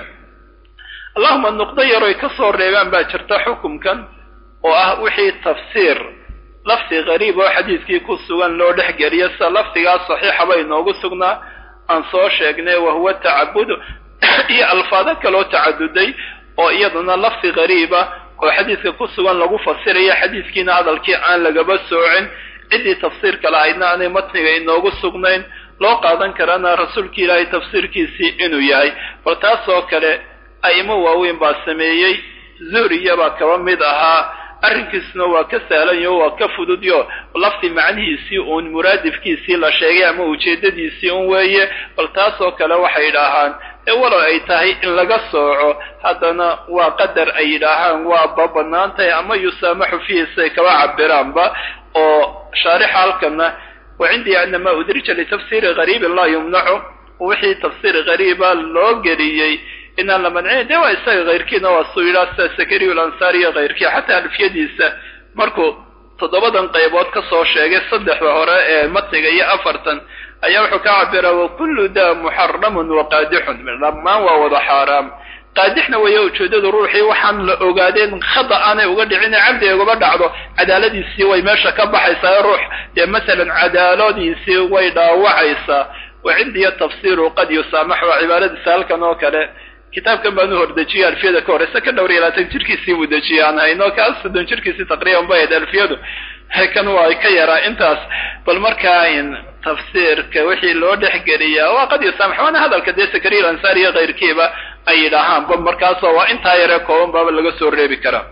A: allahuma nuqdo yaroy ka soo reebaan baa jirta xukumkan oo ah wixii tafsiir lafdi qariib oo xadiidkii ku sugan loo dhex geliyo sida lafdigaas saxiixa bay noogu sugnaa aan soo sheegnay wahuwa tacabudu iyo alfaado kaloo tacaduday oo iyaduna lafdi qariiba oo xadiidka ku sugan lagu fasiraya xadiidkiina hadalkii aan lagaba soocin ciddii tafsiirka lahaydna aanay matniga inoogu sugnayn loo qaadan karana rasuulka ilaahay tafsiirkiisii inuu yahay bal taas oo kale a'imo waaweyn baa sameeyey zuhriya baa kaba mid ahaa arrinkiisuna waa ka sahlanyo waa ka fududyo lafdi macnihiisii uun muraadifkiisii la sheegay ama ujeeddadiisii un weeye bal taas oo kale waxay idhaahaan ee walow ay tahay in laga sooco haddana waa qadar ay yidhaahaan waa ba bannaan tahay ama yusaamaxu fiihi siay kaba cabiraanba oo shaarixa halkana wa cindii anama udrija litafsiiri gariibin laa yumnacu wixii tafsiir gariiba loo geliyey inaan la mancin de waa isaga kayrkiina waa suu yidhaha sida sakariy alansaari iyo kayrkii xataa alfiyadiisa markuu toddobadan qaybood ka soo sheegay saddexda hore ee matniga iyo afartan ayaa wuxuu ka cabira wakullu da muxaramun waqaadixun dhammaan waa wada xaaraam qaadixna weeye ujeedadu ruuxii waxaan la ogaadeen khada aanay uga dhicin cabdi ay ugaba dhacdo cadaaladiisii way meesha ka baxaysaa ruux dee masalan cadaaladiisii way dhaawacaysaa wa cindiya tafsiiru qad yusaamaxu waa cibaaradiisa halkan oo kale kitaabkan baan u hordejiyey alfiyada ka horeyse ka dhowr iyo labaatan jirkiisii buu dejiyey aan hayno kaas soddon jirkiisii taqriiban bay ahayd alfiyadu kan waa ka yaraa intaas bal markaa tafsiirka wixii loo dhexgeliyaa waa qad yusaamax waana hadalka dee sakariya alansaari iyo kayrkiiba ay yidhaahaan ba markaasoo waa intaa yaree kooban baaba laga soo reebi karaa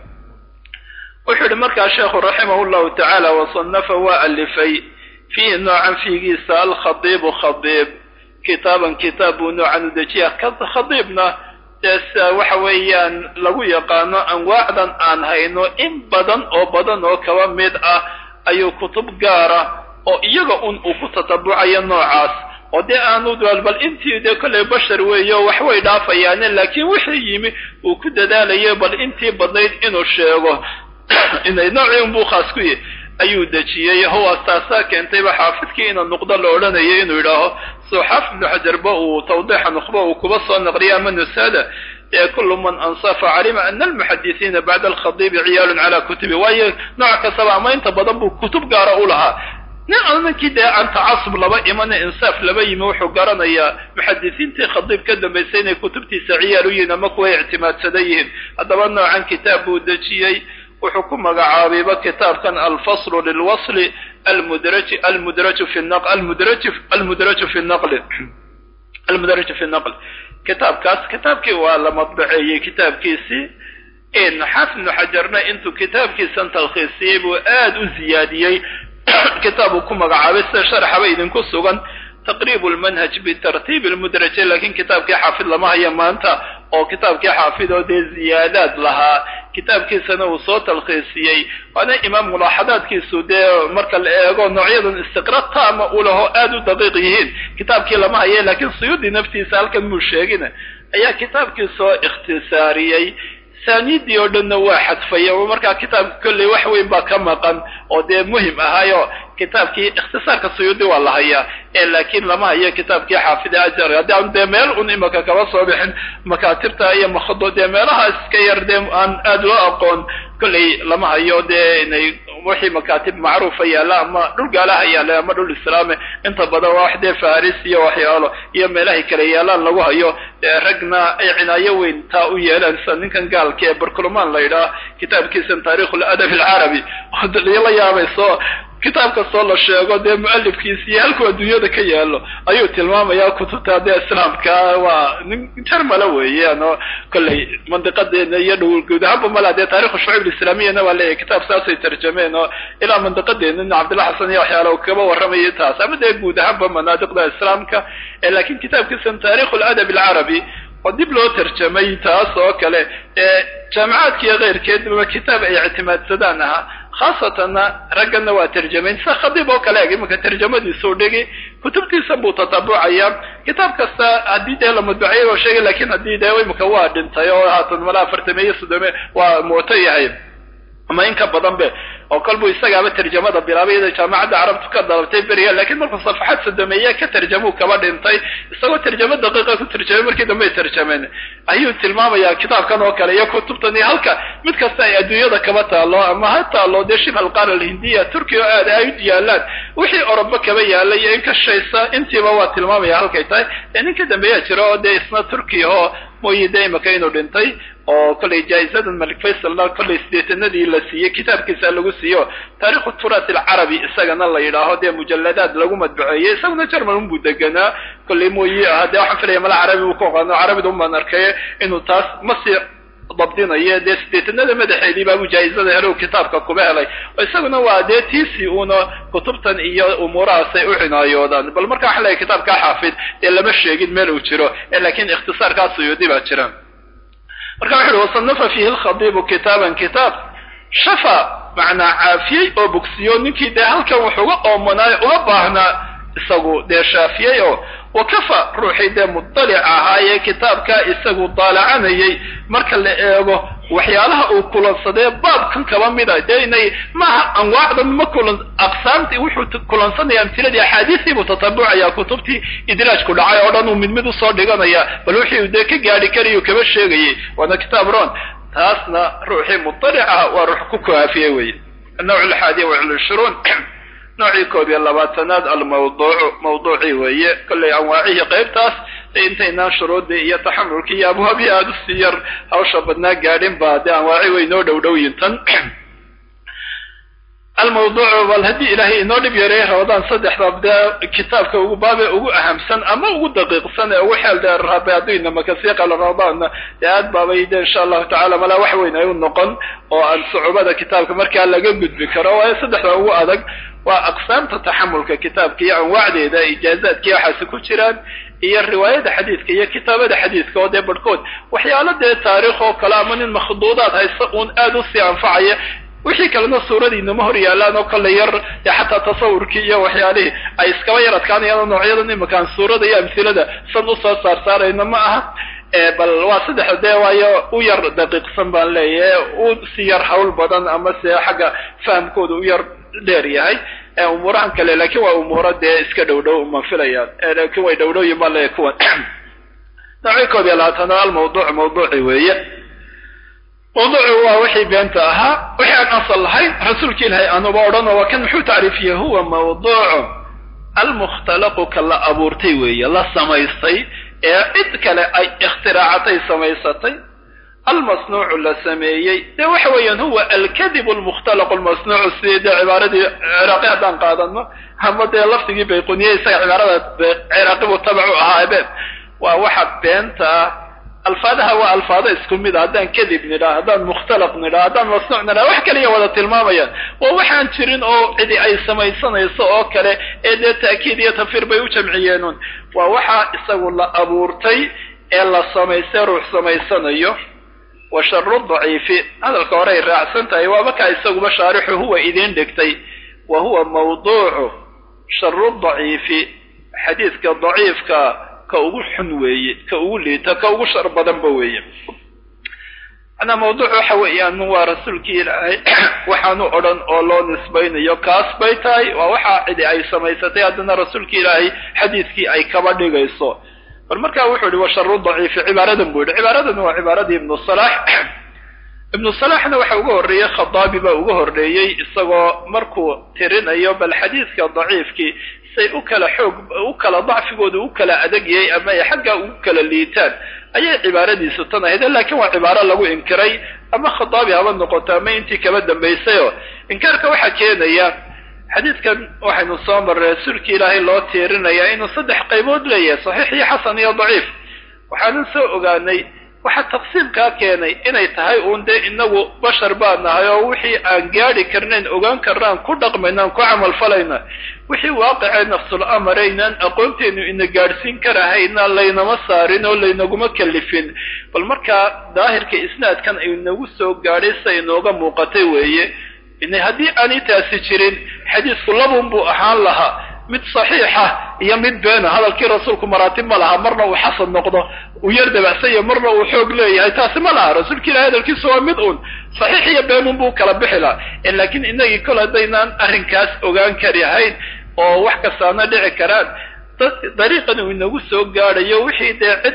A: wuxuu yihi markaa sheekhu raximahu llahu tacaala wasanafa waa alifay fiihi noocan fiigiisa alkhadiibu khadiib kitaaban kitaab buu noocan u dejiya khadiibna dee sia waxa weeyaan lagu yaqaano anwaacdan aan hayno in badan oo badan oo kaba mid ah ayuu kutub gaara oo iyaga un uu ku tatabucayo noocaas oo dee aanu bal intii dee kollay bashar weeyo wax way dhaafayaane laakiin wixii yimi uu ku dadaalayo bal intii badnayd inuu sheego inay noocii unbuu khaas ku yahy ayuu dejiyey huwa taasaa keentayba xaafidkii ina nuqdo la odhanayo inuu yidhaaho soo xaafid ibnu xajarba uu tawdiixa nukhba uu kuba soo naqliya ama nusada ee kullu man ansafa calima ana almuxadisiina bacda alkhadiibi ciyaalun calaa kutubi waayo nooc kastaba ama inta badan buu kutub gaara u lahaa nin ninkii dee aan tacasub laba imana insaaf laba yimi wuxuu garanayaa muxadisiintii khadiib ka dambaysay inay kutubtiisa ciyaal u yihiin ama kuway ictimaadsadan yihiin haddaba noocan kitaab buu dejiyey wuxuu ku magacaabayba kitaabkan alfaslu lilwasli almudraj almudraju fi naq almudraj almudraju fi naqli almudraju fi naqli kitaabkaas kitaabkii waa la madbaceeyey kitaabkiisii xaafid ibnu xajarna intuu kitaabkiisan talkhiisiyey buu aad u ziyaadiyey kitaab uu ku magacaabay sida sharaxaba idinku sugan taqriib lmanhaj bitartiib lmudraje lakin kitaabkii xaafid lama haya maanta oo kitaabkii xaafid oo dee ziyaadaad lahaa kitaabkiisana uu soo talkhiisiyey waana imaam mulaaxadaadkiisu dee marka la eego noocyadan istiqra taama u laho aada u daqiiq yihiin kitaabkii lama haya lakiin suyuudi naftiisa halkan muu sheegin ayaa kitaabkii soo ikhtisaariyey saanidii oo dhanna waa xadfay oo markaa kitaabka kolley wax weyn baa ka maqan oo dee muhim ahaayo kitaabkii ikhtisaarka suyuudi waa la hayaa ee laakiin lama hayo kitaabkii xaafid ajar haddii aan dee meel un imaka kaba soo bixin makaatibta iyo makhado dee meelaha iska yar dee aan aada loo aqoon kolley lama hayo dee inay wixii makaatib macruufa yaalla ama dhul gaalaha yaalla ama dhul islaame inta badan waa wax dee faris iyo waxyaalo iyo meelahay kale yaalaan lagu hayo ragna ay cinaayo weyn taa u yeelaan sida ninkan gaalka ee barkulmaan la yidhaah kitaabkiisan taarikh ladab alcarabi la yaabayso kitaab kastoo la sheego dee mualifkiisa iyo halkuu adduunyada ka yaalo ayuu tilmaamayaa kutubta dee islaamka waa nin jarmala weeyaan oo kolley mandiqadeena iyo dhow guud ahaanba mala dee taarikhu shucuub alislaamiyana waa leeyahay kitaab saasay tarjameen oo ilaa mandiqadeena nin cabdillah xasan iyo waxyaala kaba warramayay taas ama dee guud ahaanba manaadiqda islaamka lakin kitaabkiisan taarikhu ladab alcarabi oo dib loo tarjamay taas oo kale ee jaamicaadka iyo keyrkeedba kitaab ay ictimaadsadaan ahaa khaasatanna raggana waa tarjamayn sida khadiib oo kale eg imanka tarjamadiisuu dhigi kutubtiisa buu tatabucaya kitaab kasta haddii dee la madbuciyay oo sheegay lakin haddii dee imika waa dhintay oo haatan mala afartameeye soddome waa mooto yahay ama in ka badan be oo kolbuu isagaaba tarjamada bilaabay iyada jaamacadda carabtu ka dalabtay beriya lakin markuu safaxad sodomeeye ka tarjamuu kaba dhintay isagoo tarjamo daqiiqa ku tarjamay markii dambe ay tarjameen ayuu tilmaamayaa kitaabkan oo kale iyo kutubtan iyo halka mid kasta ay adduunyada kaba taalo ama ha taalo dee shib alqaara alhindiya turkiya oo aada ay u yaalaan wixii orobo kaba yaala iyo in ka shaysa intiiba waa tilmaamaya halkay tahay ee ninka dambeeyaa jira oo dee isna turkiya oo mooyi dee imaka inuu dhintay oo kollay jaa-izadan malik faysalna kollay sideetanadii la siiyey kitaabkiisa lagu siiyo taarikhu turaat alcarabi isagana la yidhaaho dee mujalladaad lagu madbuceeyey isaguna jerman unbuu deganaa kollay mooyi ah dee waxaan filaya mala carabi uu ku aqaano carabida unbaan arkay inuu taas masi dabdinayo dee sideetanada madaxeedii baabu jaa-izada helow kitaabka kuba helay oo isaguna waa dee tiisi uuna kutubtan iyo umuurahaasay u cinaayoodaan bal marka waxa leeyahy kitaabkaa xaafid dee lama sheegin meel uu jiro lakin ikhtisaarkaa suyuudi baa jira marka wuxu uhi wasanafa fiihi lkhadibu kitaaban kitaab shafa macnaa caafiyey oo bogsiyo ninkii dee halkan wax uga oomanaayo uga baahnaa isagu dee shaafiyey oo wakafa ruuxii dee mudalic ahaayee kitaabkaa isagu daalacanayay marka la eego waxyaalaha uu kulansadee baabkan kaba mida dee inay maaha anwaacdan ma kulan aqsaamtii wuxuu kulansanaya amtiladii axaadiistii buu tatabucaya kutubtii idraajku dhacay oo dhan uu mid mid usoo dhiganaya bal wixii dee ka gaadhi karayu kaba sheegayay waana kitaab ron taasna ruuxii mudalic ah waa ruux ku kaafiyey weye annawc alxaadiya wacishruun noocii koob iyo labaatanaad almawduucu mawduucii weeye kollay anwaacihii qaybtaas intaynaan shuruudii iyo taxamulkii iyo abwaabii aada usii yar hawsha badnaa gaadhin ba dee anwaaci way inoo dhow dhowyin tan almawduucu bal haddii ilaahay inoo dhib yareey ramadaan saddexda dee kitaabka ugu baabe ugu ahamsan ama ugu daqiiqsan ee ugu xeel dheer rabe hadduu inamakasii qalo ramadaanna dee aad baabay de insha allahu tacala malaa wax weyn ay u noqon oo aan sucubada kitaabka markaa laga gudbi karo waayo saddexda ugu adag waa aqsaamta taxamulka kitaabka iyo anwaacdeeda ijaazaadkiiyo waxaasi ku jiraan iyo riwaayada xadiidka iyo kitaabada xadiidka oo dee barhkood waxyaalo dee taariikh oo kale ama nin makhduudaad haysta uun aada usii anfacaya wixii kalena suuradiinama hor yaalaan oo kale yar dee xataa tasawurkii iyo waxyaalihii ay iskaba yar adkaanayaan noocyadan imakaan suurada iyo amhilada san usoo saar saarayna ma aha bal waa saddexa dee waayo u yar daqiiqsan baan leeyahay u si yar hawl badan ama se xagga fahamkooda u yar dheer yahay umuurahan kale lakin waa umuuro dee iska dhow dhow ma filayaan lakin way dhowdhowyin baan leeyahay kuwan noocii koob iyo labaatanaad almawduuc mawduuci weeye mawduucu waa wixii beenta ahaa wixii aan asal lahayn rasuulka ilaahay aanuba odhanoo waa kan muxuu tacriifiyey huwa mawduucu almukhtalaqu ka la abuurtay weeye la samaystay ee cid kale ay ikhtiraacatay samaysatay almasnuucu la sameeyey dee waxa weeyaan huwa alkadib almukhtalaqu almasnuucu sidii dee cibaaradii ciraaqi haddaan qaadano ama dee lafdigii bayquniye isaga cibaarada ciraaqi buu tabacu ahaa ebeen waa waxa beenta ah alfaadaha waa alfaado isku mid a haddaan kadib nidhaa haddaan mukhtalaq nidhaa haddaan masnuuc nidhaa wax kaliya wada tilmaamayaan waa waxaan jirin oo cidi ay samaysanayso oo kale ee dee ta'kiid iyo tafir bay u jamciyeenun waa waxaa isagu la abuurtay ee la samaystay ruux samaysanayo wa sharu daciifi hadalka hore ay raacsan tahay waaba kaa isaguba shaarixu huwa idiin dhigtay wa huwa mawduucu sharu daciifi xadiidka daciifka ka ugu xun weeye ka ugu liita ka ugu shar badanba weeye manaa mawduuc waxa weeyaan waa rasuulkii ilaahay waxaanu odhan oo loo nisbaynayo kaas bay tahay waa waxaa cidi ay samaysatay haddana rasuulki ilaahay xadiidkii ay kaba dhigayso bal markaa wuxuu yihi wa sharu daciifi cibaaradan buu yihi cibaaradan waa cibaaradii ibnu salax ibnu salaxna waxa uga horreeyey khadaabi baa uga horreeyey isagoo markuu tirinayo bal xadiidka daciifkii say u kala xoog u kala dacfigooda u kala adegyay ama ay xaggaa ugu kala liitaan ayay cibaaradiisu tan ahayd laakiin waa cibaaro lagu inkiray ama khadaabi haba noqoto ama intii kaba dambaysayoo inkaarka waxaa keenaya xadiidkan waxaynu soo marray rasuulki ilaahay loo tiirinayaa inuu saddex qaybood leeyahay saxiix iyo xasan iyo daciif waxaanan soo ogaanay waxaa taqsiimkaa keenay inay tahay uun dee inagu bashar baa nahay oo wixii aan gaadhi karnayn ogaan karnaan ku dhaqmaynaan ku camal falayna wixii waaqicee nafsul amaraynaan aqoonteenu ina gaadhsiin karahayna laynama saarin oo laynaguma kalifin bal markaa daahirka isnaadkan ay nagu soo gaadhay sa inooga muuqatay weeye in haddii aanay taasi jirin xadiisku labun buu ahaan lahaa mid saxiixa iyo mid beena hadalkii rasuulku maraatib ma laha marna uu xasan noqdo uu yar dabacsanya marna uu xoog leeyahay taasi ma laha rasuulka ilahi hadalkiisu waa mid uun saxiix iyo beenun buu kala bixi lahaa laakiin inagii kol haddaynaan arrinkaas ogaan karihayn oo wax kastaana dhici karaan dariiqan uu inagu soo gaadhayo wixii dee cid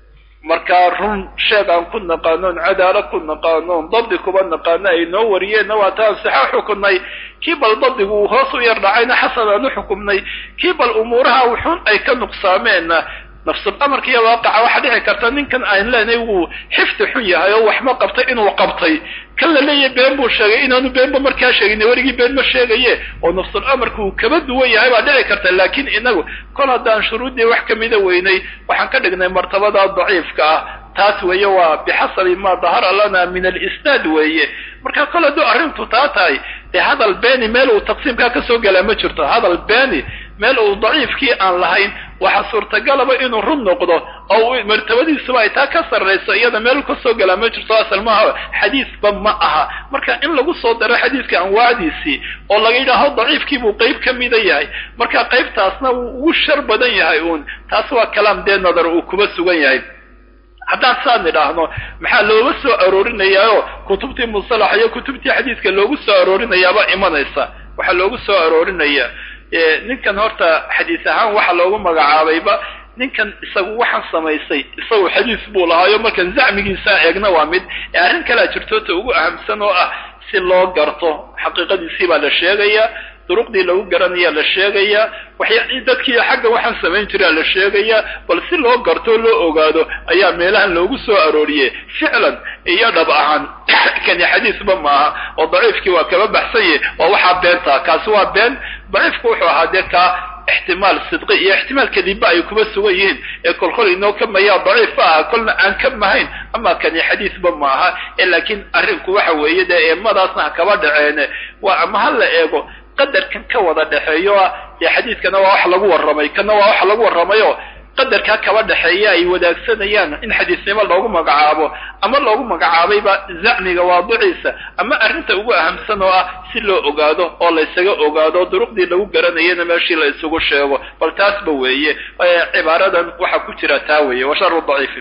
A: markaa run sheeg aan ku naqaanoon cadaalo ku naqaanoon dabdi kuba naqaano ay noo wariyeenna waa taan sixa xukunay kii bal dabdigu uu hoos u yar dhacayna xasan aan u xukumnay kii bal umuuraha wuxuun ay ka nuqsaameenna nafsul amarka iyo waaqaca waxaa dhici karta ninkan aan leenahay wuu xifdi xun yahay oo waxma qabtay inuu qabtay kan la leeyahay been buu sheegay inaanu beenba markaa sheegin werigii been ma sheegaye oo nafsul amarka uu kaba duwan yahay baa dhici karta laakiin inagu kol haddaan shuruuddii wax kamida weynay waxaan ka dhignay martabada daciifka ah taas weeye waa bixasabi ma dahara lana min alisnaad weeye marka kol hadduu arrintu taa tahay dee hadal beeni meel uu taqsiimkaa kasoo gelaa ma jirto hadal beeni meel uu daciifkii aan lahayn waxaa suurtagalaba inuu run noqdo oo martabadiisuba ay taa ka sarrayso iyada meel kasoo gelaa ma jirto asal maaha xadiisba ma aha marka in lagu soo daro xadiiska anwaacdiisii oo laga yidhaaho daciifkii buu qayb ka mida yahay marka qaybtaasna wuu ugu shar badan yahay uun taas waa kalaam dee nadar uu kuba sugan yahay haddaan saan nidhaahno maxaa looga soo aroorinayaao kutubtii musalax iyo kutubtii xadiiska loogu soo aroorinayaaba imanaysa waxaa loogu soo aroorinayaa ninkan horta xadiis ahaan waxa loogu magacaabayba ninkan isagu waxaan samaysay isagu xadiis buu lahaayo markan zacmigiisa eegna waa mid ee arrin kalea jirto ta ugu ahamsan oo ah si loo garto xaqiiqadiisii baa la sheegayaa duruqdii lagu garanayaa la sheegayaa waxya dadkii xagga waxaan samayn jiraa la sheegayaa bal si loo garto o loo ogaado ayaa meelahan loogu soo arooriyey ficlan iyo dhab ahaan kani xadiisba maaha oo daciifkii waa kaba baxsanye waa waxaa beentaa kaasi waa been daciifku wuxuu ahaa dee kaa ixtimaal sidqi iyo ixtimaal kadibba ay kuba sugan yihiin ee kolkol inoo ka mayaa daciifba aha kolna aan ka mahayn ama kani xadiisba maaha ee laakiin arrinku waxa weeye dee eemadaasna ha kaba dhaceene waa ama ha la eego qadarkan ka wada dhexeeyo ah dee xadiidkana waa wax lagu warramay kana waa wax lagu warramayo qadarkaa kaba dhexeeya ay wadaagsanayaan in xadiisnimo loogu magacaabo ama loogu magacaabayba zacmiga waadiciisa ama arrinta ugu ahamsan oo ah si loo ogaado oo la ysaga ogaado duruqdii lagu garanayana meeshii la isugu sheego bal taasba weeye cibaaradan waxaa ku jira taa weeye wa sharu daciifi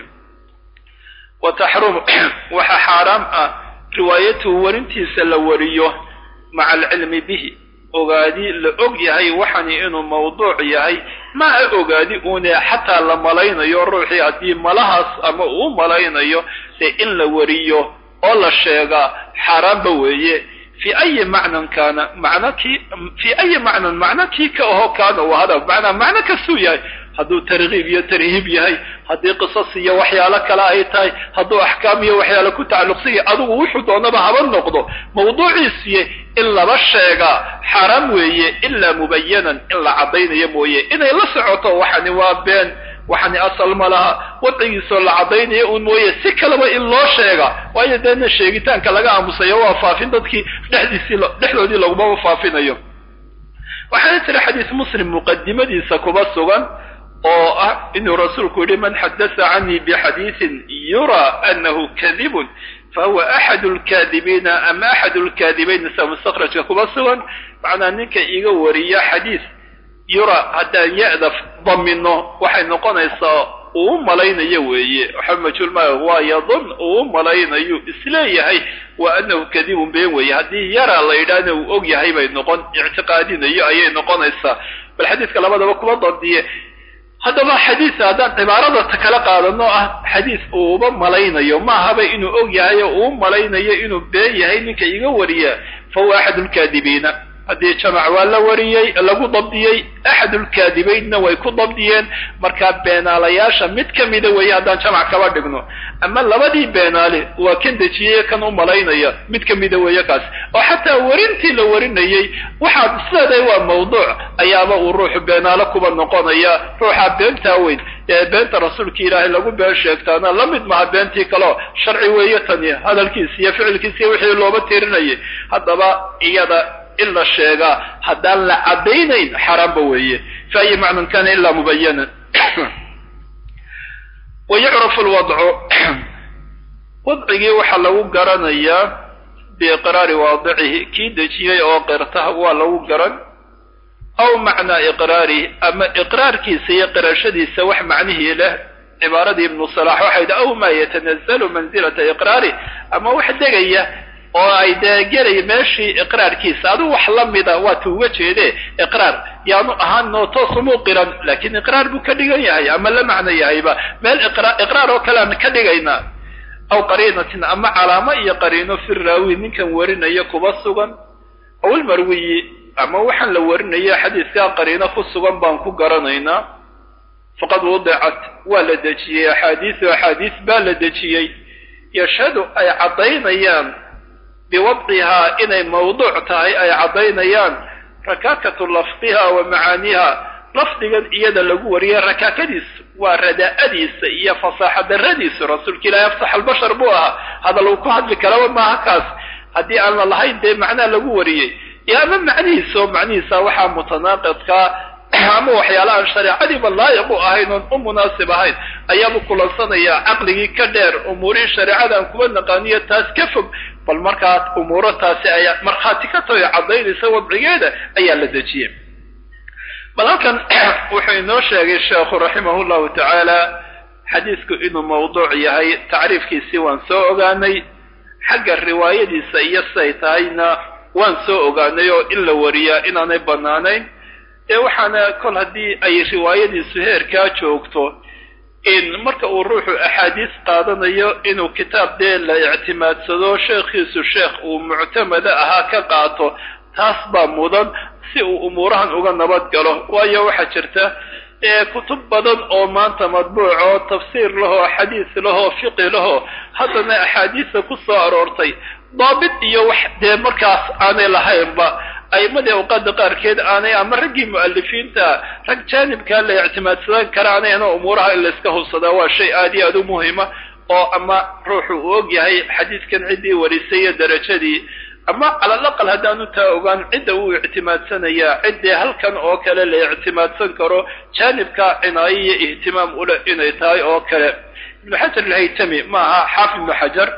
A: wa taxrum waxaa xaaraam ah riwaayatuhu warintiisa la wariyo maca alcilmi bihi ogaadi la og yahay waxani inuu mawduuc yahay maaha ogaadi uune xataa la malaynayo ruuxii haddii malahaas ama uu malaynayo dee in la wariyo oo la sheegaa xaaraanba weeye fi ayi macnan kaana macno kii fi ayi macnan macno kii ka aho kaana uu hada macnaa macno kastuu yahay hadduu tarkiib iyo tarhiib yahay haddii qisas iyo waxyaalo kale ay tahay hadduu axkaam iyo waxyaalo ku tacalluqsan yahay adigu wuxuu doonaba haba noqdo mawduuciisiye in laba sheegaa xaaraam weeye ilaa mubayanan in la caddaynayo mooye inay la socoto waxani waa been waxani asal ma laha wadcigiisoo la caddaynaya un mooye si kaleba in loo sheega waayo deena sheegitaanka laga aamusayo waa faafin dadkii dhexdiisii dhexdoodii lagumaba faafinayo waxaana jira xadiis muslim muqadimadiisa kuba sugan oo ah inuu rasuulku yihi man xadasa canii bixadiisin yura anahu kadibun fahuwa axadu lkaadibiina ama axadu lkaadibayn sida mustakrajka kuba sugan macnaa ninka iga wariya xadiis yura haddaan ya-da damino waxay noqonaysaa uu u malaynayo weeye waxa majhuulmaa waa yadun uu u malaynayo isleeyahay wa anahu kadibun been weeye haddii yara la yidhaahna uu og yahay bay noqon ictiqaadinayo ayay noqonaysaa bal xadiiska labadaba kuma dandiye haddaba xadiis haddaan cibaarada ta kala qaadano ah xadiis uuba malaynayo maahaba inuu og yahay oo uu malaynayo inuu been yahay ninka iga wariya fa huwa axad lkaadibiina haddii jamac waa la wariyey lagu dabdiyey axadulkaadibaynna way ku dabdiyeen markaa beenaalayaasha mid ka mida weeye haddaan jamac kaba dhigno ama labadii beenaale waa kan dejiyey kan u malaynaya mid ka mida weeye kaas oo xataa warintii la warinayey waxaad sideeday waa mawduuc ayaaba uu ruuxu beenaale kuba noqonaya ruuxa beentaa weyn ee beenta rasuulka ilaahay lagu been sheegtaana la mid maha beentii kaleo sharci weeye tani hadalkiis iyo ficilkiis iyo wixii looba tirinayay haddaba iyada in la sheegaa haddaan la caddaynayn xaaraamba weeye fa ayi macnan kana ilaa mubayanan wa yucrafu lwadcu wadcigii waxaa lagu garanayaa biiqraari waadicihi kii dejiyey oo qirta waa lagu garan aw macnaa iqraarihi ama iqraarkiisa iyo qirashadiisa wax macnihii leh cibaaradii ibnu salax waxay dhi aw maa yatanazalu manzilata iqraari ama wax degaya oo ay dee gelay meeshii iqraarkiisa adigu wax la mida waata uga jeede iqraar yaanu ahaanoo toos umuu qiran laakiin iqraar buu ka dhigan yahay ama la macno yahayba meel iqraar oo kale aan ka dhigaynaa aw qariinatin ama calaamo iyo qariino fi raawi ninkan warinaya kuba sugan aw ilmarwiyi ama waxaan la warinaya xadiiskaa qariino ku sugan baan ku garanaynaa faqad wudicat waa la dejiyey axaadiisu axaadiis baa la dejiyey yashhadu ay caddaynayaan biwadcihaa inay mawduuc tahay ay caddaynayaan rakaakatu lafdiha wa macaaniha lafdigan iyada lagu wariyay rakaakadiisu waa radaa'adiisa iyo fasaaxa daradiisu rasuulka ilaahi afsax albashar buu ahaa hadal uu ku hadli karaba maaha kaas haddii aan la lahayn dee macnaa lagu wariyey iyo ama macnihiisa oo macnihiisa waxaa mutanaaqidkaa ama waxyaala aan shareecadiiba laayiq u ahayn oon u munaasib ahayn ayaabuu kulansanayaa caqligii ka dheer umuurihii shareecada aan kuba naqaaniyo taas ka fog bal markaa umuuro taasi ay markhaati ka tahay caddaynaysa wadcigeeda ayaa la dejiyey bal halkan wuxuu inoo sheegay sheekhu raximahu llahu tacaala xadiisku inuu mawduuc yahay tacriifkiisii waan soo ogaanay xagga riwaayadiisa iyo siday tahayna waan soo ogaanay oo in la wariyaa inaanay bannaanayn ee waxaana kol haddii ay riwaayadiisu heerkaa joogto in marka uu ruuxu axaadiis qaadanayo inuu kitaab dee la ictimaadsado sheekhiisu sheekh uu muctamada ahaa ka qaato taas baa mudan si uu umuurahan uga nabad galo waayo waxaa jirta ee kutub badan oo maanta madbuuc oo tafsiir lahoo xadiis lahoo fiqi lahoo haddana axaadiista ku soo aroortay daabit iyo wax dee markaas aanay lahaynba a'imadii awqaada qaarkeed aanay ama raggii mu'alifiinta rag jaanibkaa la ictimaadsadan karaanayna umuuraha in layska hubsadaa waa shay aad iyo aad u muhima oo ama ruuxu uu og yahay xadiiskan ciddii warisay iyo darajadii ama cala alaqal haddaanu taa ogaan cidda uu ictimaadsanayaa ciddii halkan oo kale la ictimaadsan karo jaanibka cinaayo iyo ihtimaam ule inay tahay oo kale ibnu xajar alhaytami ma aha xaafid ibnu xajar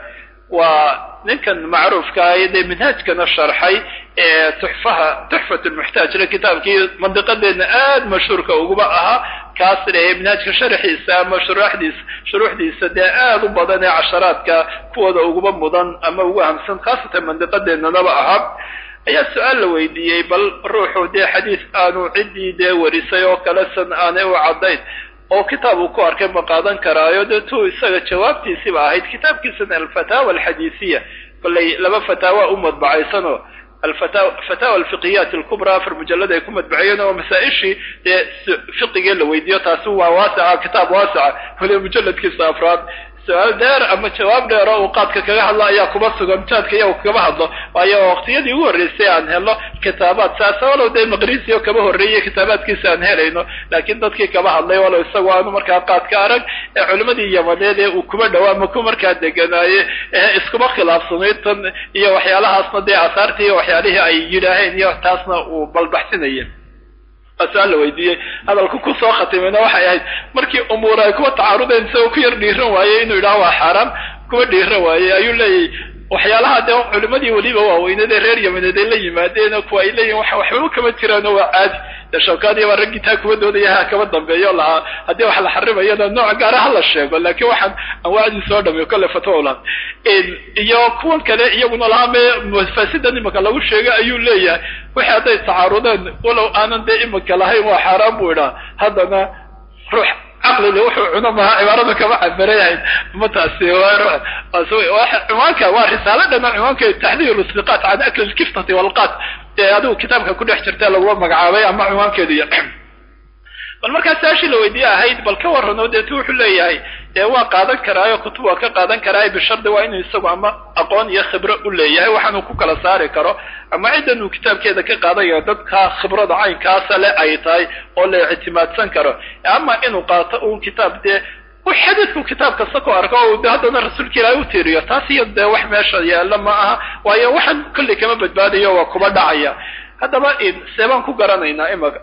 A: waa ninkan macruufka ah dee minhaajkana sharxay ee tuxfaha tuxfat lmuxtaajna kitaabkii mandiqadeedna aad mashhuurka uguba ahaa kaas leeyahay minhaajka sharxiisa ama shuruuxdiisa shuruuxdiisa dee aad u badan ee casharaadka kuwooda uguba mudan ama ugu ahamsan khaasatan mandiqadeennanaba ahaa ayaa su-aal la weydiiyey bal ruuxu dee xadiis aanu ciddii dee warisay oo kale san aanay u caddayn oo kitaab uu ku arkay ma qaadan karaayo dee tuu isaga jawaabtiisiba ahayd kitaabkiisana alfataawa alxadiisiya kollay laba fataawa u madbacaysanoo alfataawa alfiqiyat alkubra afar mujalad ay ku madbaciyeen oo masaa-ishii dee fiqigii la weydiiyo taasi waa waasica kitaab waasica waliba mujaladkiisa afraad su-aal dheer ama jawaab dheer oo uu qaadka kaga hadlo ayaa kuma sugan jaadka iyagu kama hadlo waayo waqtiyadii ugu horreysay aan helo kitaabaad saasa walow dee maqrisi oo kama horreeyay kitaabaadkiisa aan helayno laakiin dadkii kama hadlay walow isagu aanu markaa qaadka arag ee culimadii yamaneed ee uu kuma dhawaa maku markaa deganaaye ee iskuma khilaafsanayd tan iyo waxyaalahaasna dee asaartii iyo waxyaalihii ay yidhaaheen iyo taasna uu balbaxsinaya su-aal la weydiiyey hadalku ku soo khatimayna waxay ahayd markii umuur ay kuwa tacaarudeen isagoo ku yar dhiiran waayey inuu yidhaho waa xaaraam kuwa dhiiran waayey ayuu leeyahy waxyaalaha dee culimadii weliba waaweynadee reer yamaneed ay la yimaadeen kuwa ay leeyihin wax waxbaba kama jiraano waa caadi dee shawkaadiya baa raggii taa kuwa doodaya ha kama dambeeyo lahaa haddii wax la xarimayana nooc gaara ha la sheego laakiin waxaan anwaacdii soo dhamiyo kolle fatwa laha iyo kuwan kale iyaguna lahaa mee mafasidan imika lagu sheegay ayuu leeyahay wixii hadday tacaarudeen walow aanan dee imika lahayn waa xaaraan buu idhaa haddana ruux caqlile wuxuu cuno maha cibaarada kama cabirayahayn ma taasi ciwaanka waa risaalo dhana ciwaanka taxdiir istiqaat can akli lkiftati walqaat ee adigu kitaabka ku dhex jirta laguma magacaabay ama ciwaankeedu iyo bal markaa saashii la weydiye ahayd bal ka warrano deetu wuxuu leeyahay dee waa qaadan karaayo kutub waa ka qaadan karaayo bishardi waa inuu isagu ama aqoon iyo khibro u leeyahay waxaanuu ku kala saari karo ama ciddan uu kitaabkeeda ka qaadanayo dadka khibrada caynkaasa le ay tahay oo la ictimaadsan karo ama inuu qaato uun kitaab dee xadiidku kitaab kasta ku arko o de haddana rasuulka ilaahay u tiiriyo taas iyo dee wax meesha yaalla ma aha waayo waxaan kolley kama badbaadayo waa kuba dhacaya haddaba seebaan ku garanaynaa imaka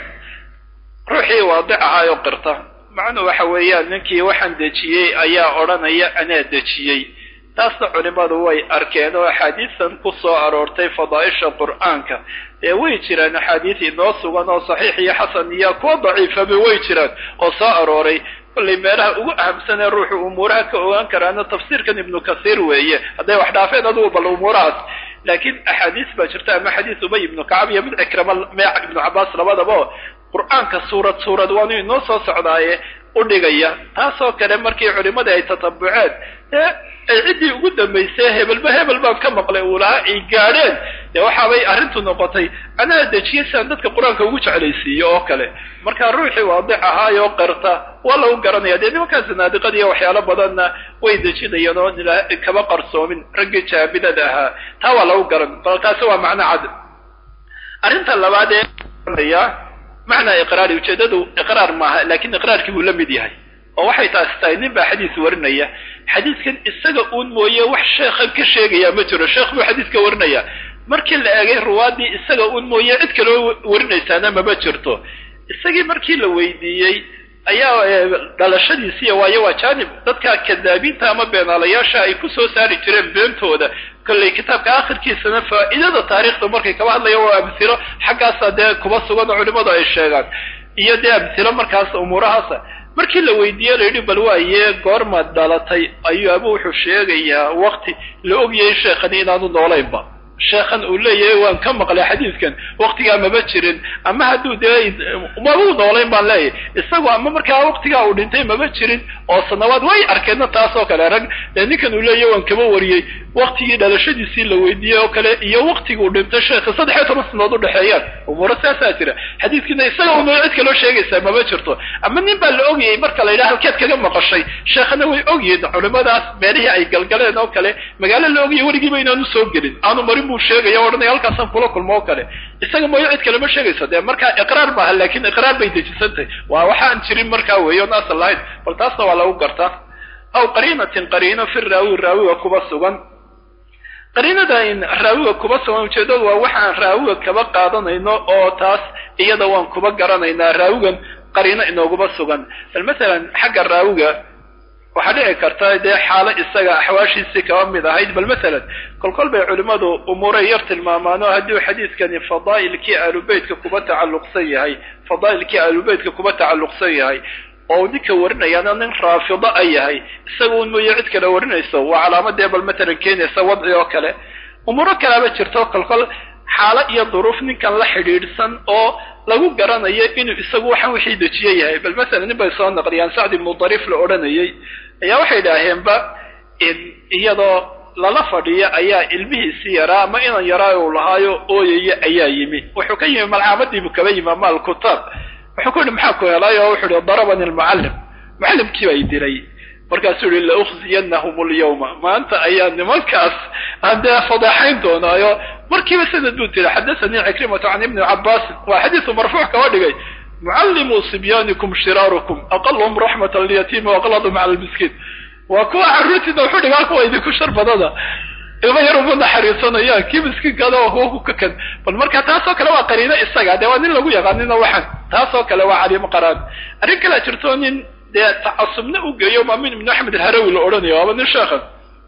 A: ruuxii waadic ahaayoo qirta macnuu waxa weeyaan ninkii waxaan dejiyey ayaa odhanaya anaa dejiyey taasna culimmadu way arkeen oo axaadiistan ku soo aroortay fadaa'isha qur'aanka ee way jiraan axaadiis inoo sugan oo saxiix iyo xasan iyo kuwa daciifaba way jiraan oo soo arooray kollay meelaha ugu ahamsan ee ruuxu umuuraha ka ogaan karaana tafsiirkan ibnu kasiir weeye hadday wax dhaafeen adugu bal umuurahaas laakiin axaadiis baa jirta ama xadiis ubay ibnu kacab iyo mid cikrama meec ibnu cabbaas labadaba oo qur'aanka suurad suurad waanu inoo soo socdaaye u dhigaya taasoo kale markii culimmadii ay tatabuceen ee ay ciddii ugu dambaysay hebelba hebel baan ka maqlay uu lahaa ay gaadheen dee waxaabay arrintu noqotay anaa dejiyay sidaan dadka qur-aanka ugu jeclaysiiyo oo kale markaa ruuxii waadic ahaayoo qirta waa lagu garanaya dee nimankaa sanaadiqadiiyo waxyaalo badanna way dejinayeen oo kaba qarsoomin raggii jaabidada ahaa taa waa lagu garan bal taasi waa macno cad arrinta labaad ee macnaa iqraari ujeedadu iqraar maaha laakiin iqraarkii buu la mid yahay oo waxay taasi tahay nin baa xadiis warinaya xadiiskan isaga uun mooye wax sheekhan ka sheegaya ma jiro sheekh buu xadiiska warinaya markii la eegay ruwaadii isaga uun mooye cid kaloo warinaysaana mama jirto isagii markii la weydiiyey ayaa dhalashadiisiiya waayo waa jaanib dadka kadaabiinta ama beenaalayaasha ay ku soo saari jireen beentooda kollay kitaabka akhirkiisana faa'iidada taariikhda markay kaba hadlayan waa amhilo xaggaasa dee kuba sugan oo culimmadu ay sheegaan iyo dee amhilo markaas umuurahaasa markii la weydiiye la yidhi bal waaye goormaad dhalatay ayuu abu wuxuu sheegayaa wakti la ogyahay sheekhani inaanu noolaynba sheekhan uu leeyahay waan ka maqlay xadiidkan waktigaa maba jirin ama hadduu dee mabuu noolayn baan leeyahay isagu ama markaa waktigaa uu dhintay maba jirin oo sanawaad way arkeenna taasoo kale rag dee ninkan uu leeyahay waan kaba wariyey waktigii dhalashadiisii la weydiiyey oo kale iyo waktigii uu dhintay sheekha saddex iyo toban sanadood u dhexeeyaan umuuro saasaa jira xadiidkiina isaga uma cid kaloo sheegaysaa maba jirto ama nin baa la ogayay marka la yidhaha halkeed kaga maqashay sheekhana way ogyihiin culimadaas meelihii ay galgaleen oo kale magaalo la ogayay weligiiba inaanu soo gelin aanu marin buu sheegaya odhanaya halkaasaan kula kulmo oo kale isaga mooyo cid kale ma sheegayso dee markaa iqraar maaha laakiin iqraar bay dejisantahay waa waxaan jirin markaa weeye on asal lahayn bal taasna waa lagu gartaa aw qariinatin qariino fi raawi raawiga kuba sugan qariinada in raawiga kuba sugan ujeedadu waa waxaan raawiga kaba qaadanayno oo taas iyada waan kuba garanaynaa raawigan qariino inooguma sugan bal masalan xagga raawiga waxaa dhici karta dee xaalo isaga axwaashiisii kaba mid ahayd bal masalan kolkol bay culimmadu umuuray yar tilmaamaan oo haddii xadiidkani fadaa'ilkii aalubeytka kuba tacalluqsan yahay fadaa'ilkii aalubeytka kuba tacalluqsan yahay oo ninka warinayaana nin raafido a yahay isaga un mooye cid kale warinayso waa calaamadee bal matalan keenaysa wadci oo kale umuuro kalaaba jirto kolkol xaalo iyo duruuf ninkan la xidhiidhsan oo lagu garanayo inuu isagu waxaan wixii dejiye yahay bal masalan nin bay soo naqliyaan sacd ibnu dariif la odhanayay ayaa waxay idhaaheenba iyadoo lala fadhiyo ayaa ilmihiisii yaraa ama inan yaraa uu lahaayo ooyaya ayaa yimi wuxuu ka yimi malcaamadiibuu kaba yimi ama alkutaab wuxuu ku yihi maxaa ku helay oo wuxuu ihi darabani almucallim mucallimkii bay dilay markaasuu yihi laukhziyanahum alyawma maanta ayaa nimankaas aan dee fadeexayn doonaayo markiiba sanad buu tiri xadathanii cikrimatu can ibni cabaasin waa xadiisu marfuuc kaba dhigay mucallimuu sibyaanikum shiraarukum aqalhum raxmatan liyatiimi waqladum cala lmiskiin waa kuwa carruurtiina wuxuu dhigaa kuwa idinku shar badada ilma yar uma naxariisanayaan kii miskiinkaada waa kuwa ku kakan bal marka taasoo kale waa qariino isaga dee waa nin lagu yaqaanina waxan taasoo kale waa caliimo qaraan arrin kalea jirto nin dee tacasubna u geeyo maamin ibnu axmed alharawi la odhanayo waaba nin sheekhan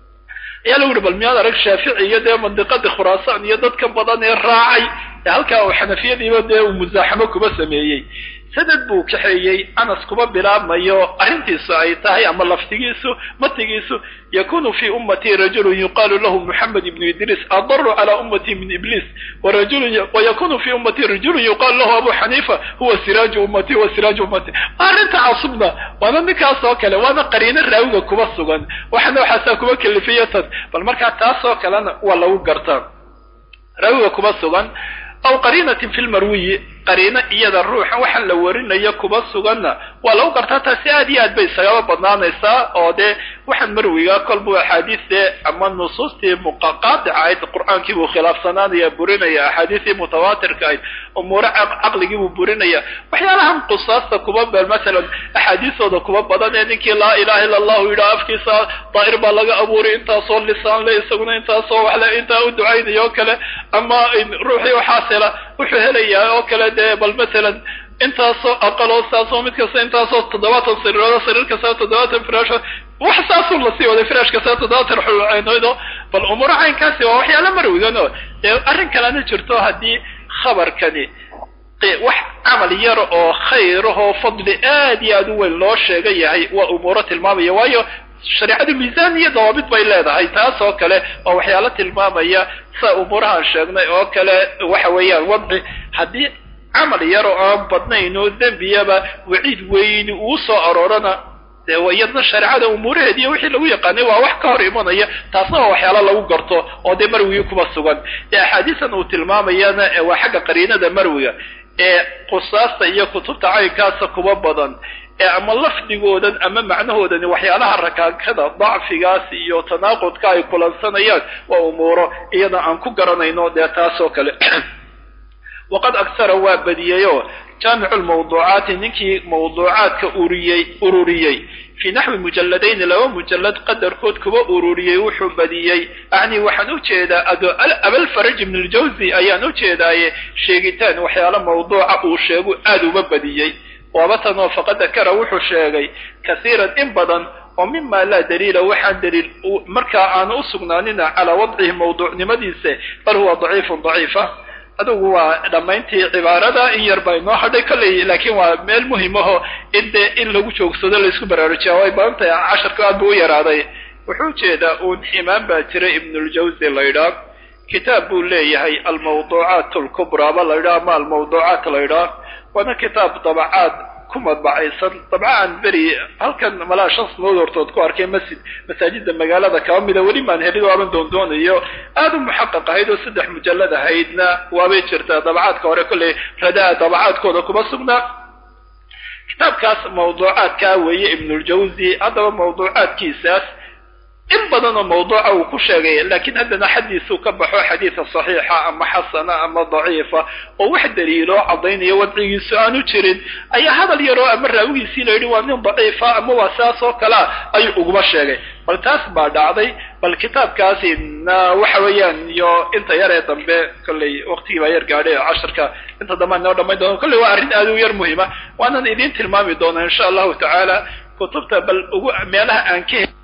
A: ayaa lagu yihi bal miyaad arag shaafici iyo dee mandiqadii khuraasaan iyo dadka badan ee raacay ee halkaa uu xanafiyadiiba dee uu musaaxamo kuba sameeyey sanad buu kaxeeyey anas kuma bilaabmayo arrintiisu ay tahay ama laftigiisu matigiisu yakunu fi ummatii rajulun yuqaalu lahu muxamed ibnu idriis adaru cala ummatii min ibliis wayakunu fi ummatii rajulun yuqaalu lahu abu xaniifa huwa siraaju ummatii wa siraaju ummatii arrinta casubna waana ninkaas oo kale waana qariino raawiga kuba sugan waxana waxaasaa kuba kelifiya tan bal markaa taasoo kalena waa lagu gartaa raawiga kuba sugan aw qariinatin fi lmarwiyi qariino iyada ruuxa waxaan la warinayo kuba suganna waa lagu gartaa taasi aad iyo aad bay isagaba badnaanaysaa oo dee waxaan marwiga kolbuu axaadiiste ama nusuustii muqaqaadica ahayd qur'aankii buu khilaafsanaanaya burinaya axaadiistii mutawaatirka ahayd umuure caqligii buu burinaya waxyaalahan qusaasta kuba beel masalan axaadiistooda kuba badan ee ninkii laa ilaha illa allahu yidhaha afkiisa daa'ir baa laga abuuray intaasoo lisaan le isaguna intaasoo waxle intaa u ducaynaya oo kale ama ruuxii waxaas hela wuxuu helayaa oo kale dee bal masalan intaasoo aqaloo saasoo mid kasta intaasoo toddobaatan sariiroodo sariir kasta toddobaatan firaasho wax saasuu lasii waday firaash kasta toddobaatan xulceynoydo bal umuuro caynkaasi waa waxyaala marwigano dee arrin kalena jirto haddii khabarkani wax camal yar oo khayrahoo fadli aad iyo aad u weyn loo sheega yahay waa umuuro tilmaamaya waayo shareecadu miisaan iyo dawaabid bay leedahay taas oo kale oo waxyaalo tilmaamaya sa umuurahaan sheegnay oo kale waxa weeyaan wadci haddii camal yar oo aan badnayn oo dembiyaba waciid weyni uu soo aroorana dee iyadna shareecada umuuraheedi iyo wixii lagu yaqaanay waa wax ka hor imanaya taasna waa waxyaalo lagu garto oo dee marwigii kuma sugan dee axaadiisan uu tilmaamayana waa xagga qariinada marwiga ee qusaasta iyo kutubta caynkaasa kuba badan ee ama lafdigoodan ama macnahoodani waxyaalaha rakaakada dacfigaas iyo tanaaqudka ay kulansanayaan waa umuuro iyada aan ku garanayno dee taasoo kale waqad agsara waa badiyeyoo jaamicu lmawduucaati ninkii mawduucaadka uriyey ururiyey fii naxwi mujalladayni laba mujallad qadarkood kuba ururiyey wuxuu badiyey acni waxaan u jeedaa abalfaraj ibn ljawzi ayaan u jeedaaye sheegitaan waxyaalo mawduuca uu sheegu aad uba badiyey waaba tanoo faqad dakara wuxuu sheegay kasiiran in badan oo mima laa daliila waxaan daliil markaa aanu u sugnaanina calaa wadcihi mawduucnimadiisa bal huwa daciifun daciifa adugu waa dhammayntii cibaarada in yar baa inoo hadhay kolley laakiin waa meel muhimaho in dee in lagu joogsado laysku baraarujiya way badan tahay casharka aad buu u yaraaday wuxuu jeedaa uun imaan baa jira ibnuljawzi laydhaa kitaab buu leeyahay almawduucaat alkubraaba laydhaa ama almawduucaat laydhaa waana kitaab dabacaad ku madbacaysan dabca aan beri halkan malaa shan sanood hortood ku arkay masjid masaajida magaalada kaba mida weli maan helid waaban doondoonayo aada u muxaqaq ahayd oo saddex mujallad ahaydna waabay jirtaa dabacaadka hore kolley radaa dabacaadkooda kuma sugnaa kitaabkaas mawduucaadkaa weeye ibnuljawzi haddaba mawduucaadkiisaas in badan oo mawduuca uu ku sheegay laakiin haddana xaddiisuu ka baxo xadiida saxiixa ama xasana ama daciifa oo wax daliiloo caddaynaya wadcigiisu aanu jirin ayaa hadal yaroo ama raawigiisii la yidhi waa nin daciifa ama waa saas oo kalea ayuu uguma sheegay bal taas baa dhacday bal kitaabkaasi na waxa weeyaan iyo inta yar ee dambe kolley waqtigii baa yar gaadhay casharka inta dambe aan noo dhamayn doono kolley waa arrin aad u yar muhiima waanan idiin tilmaami doonaa insha allahu tacaala kutubta bal ugu meelaha aan ka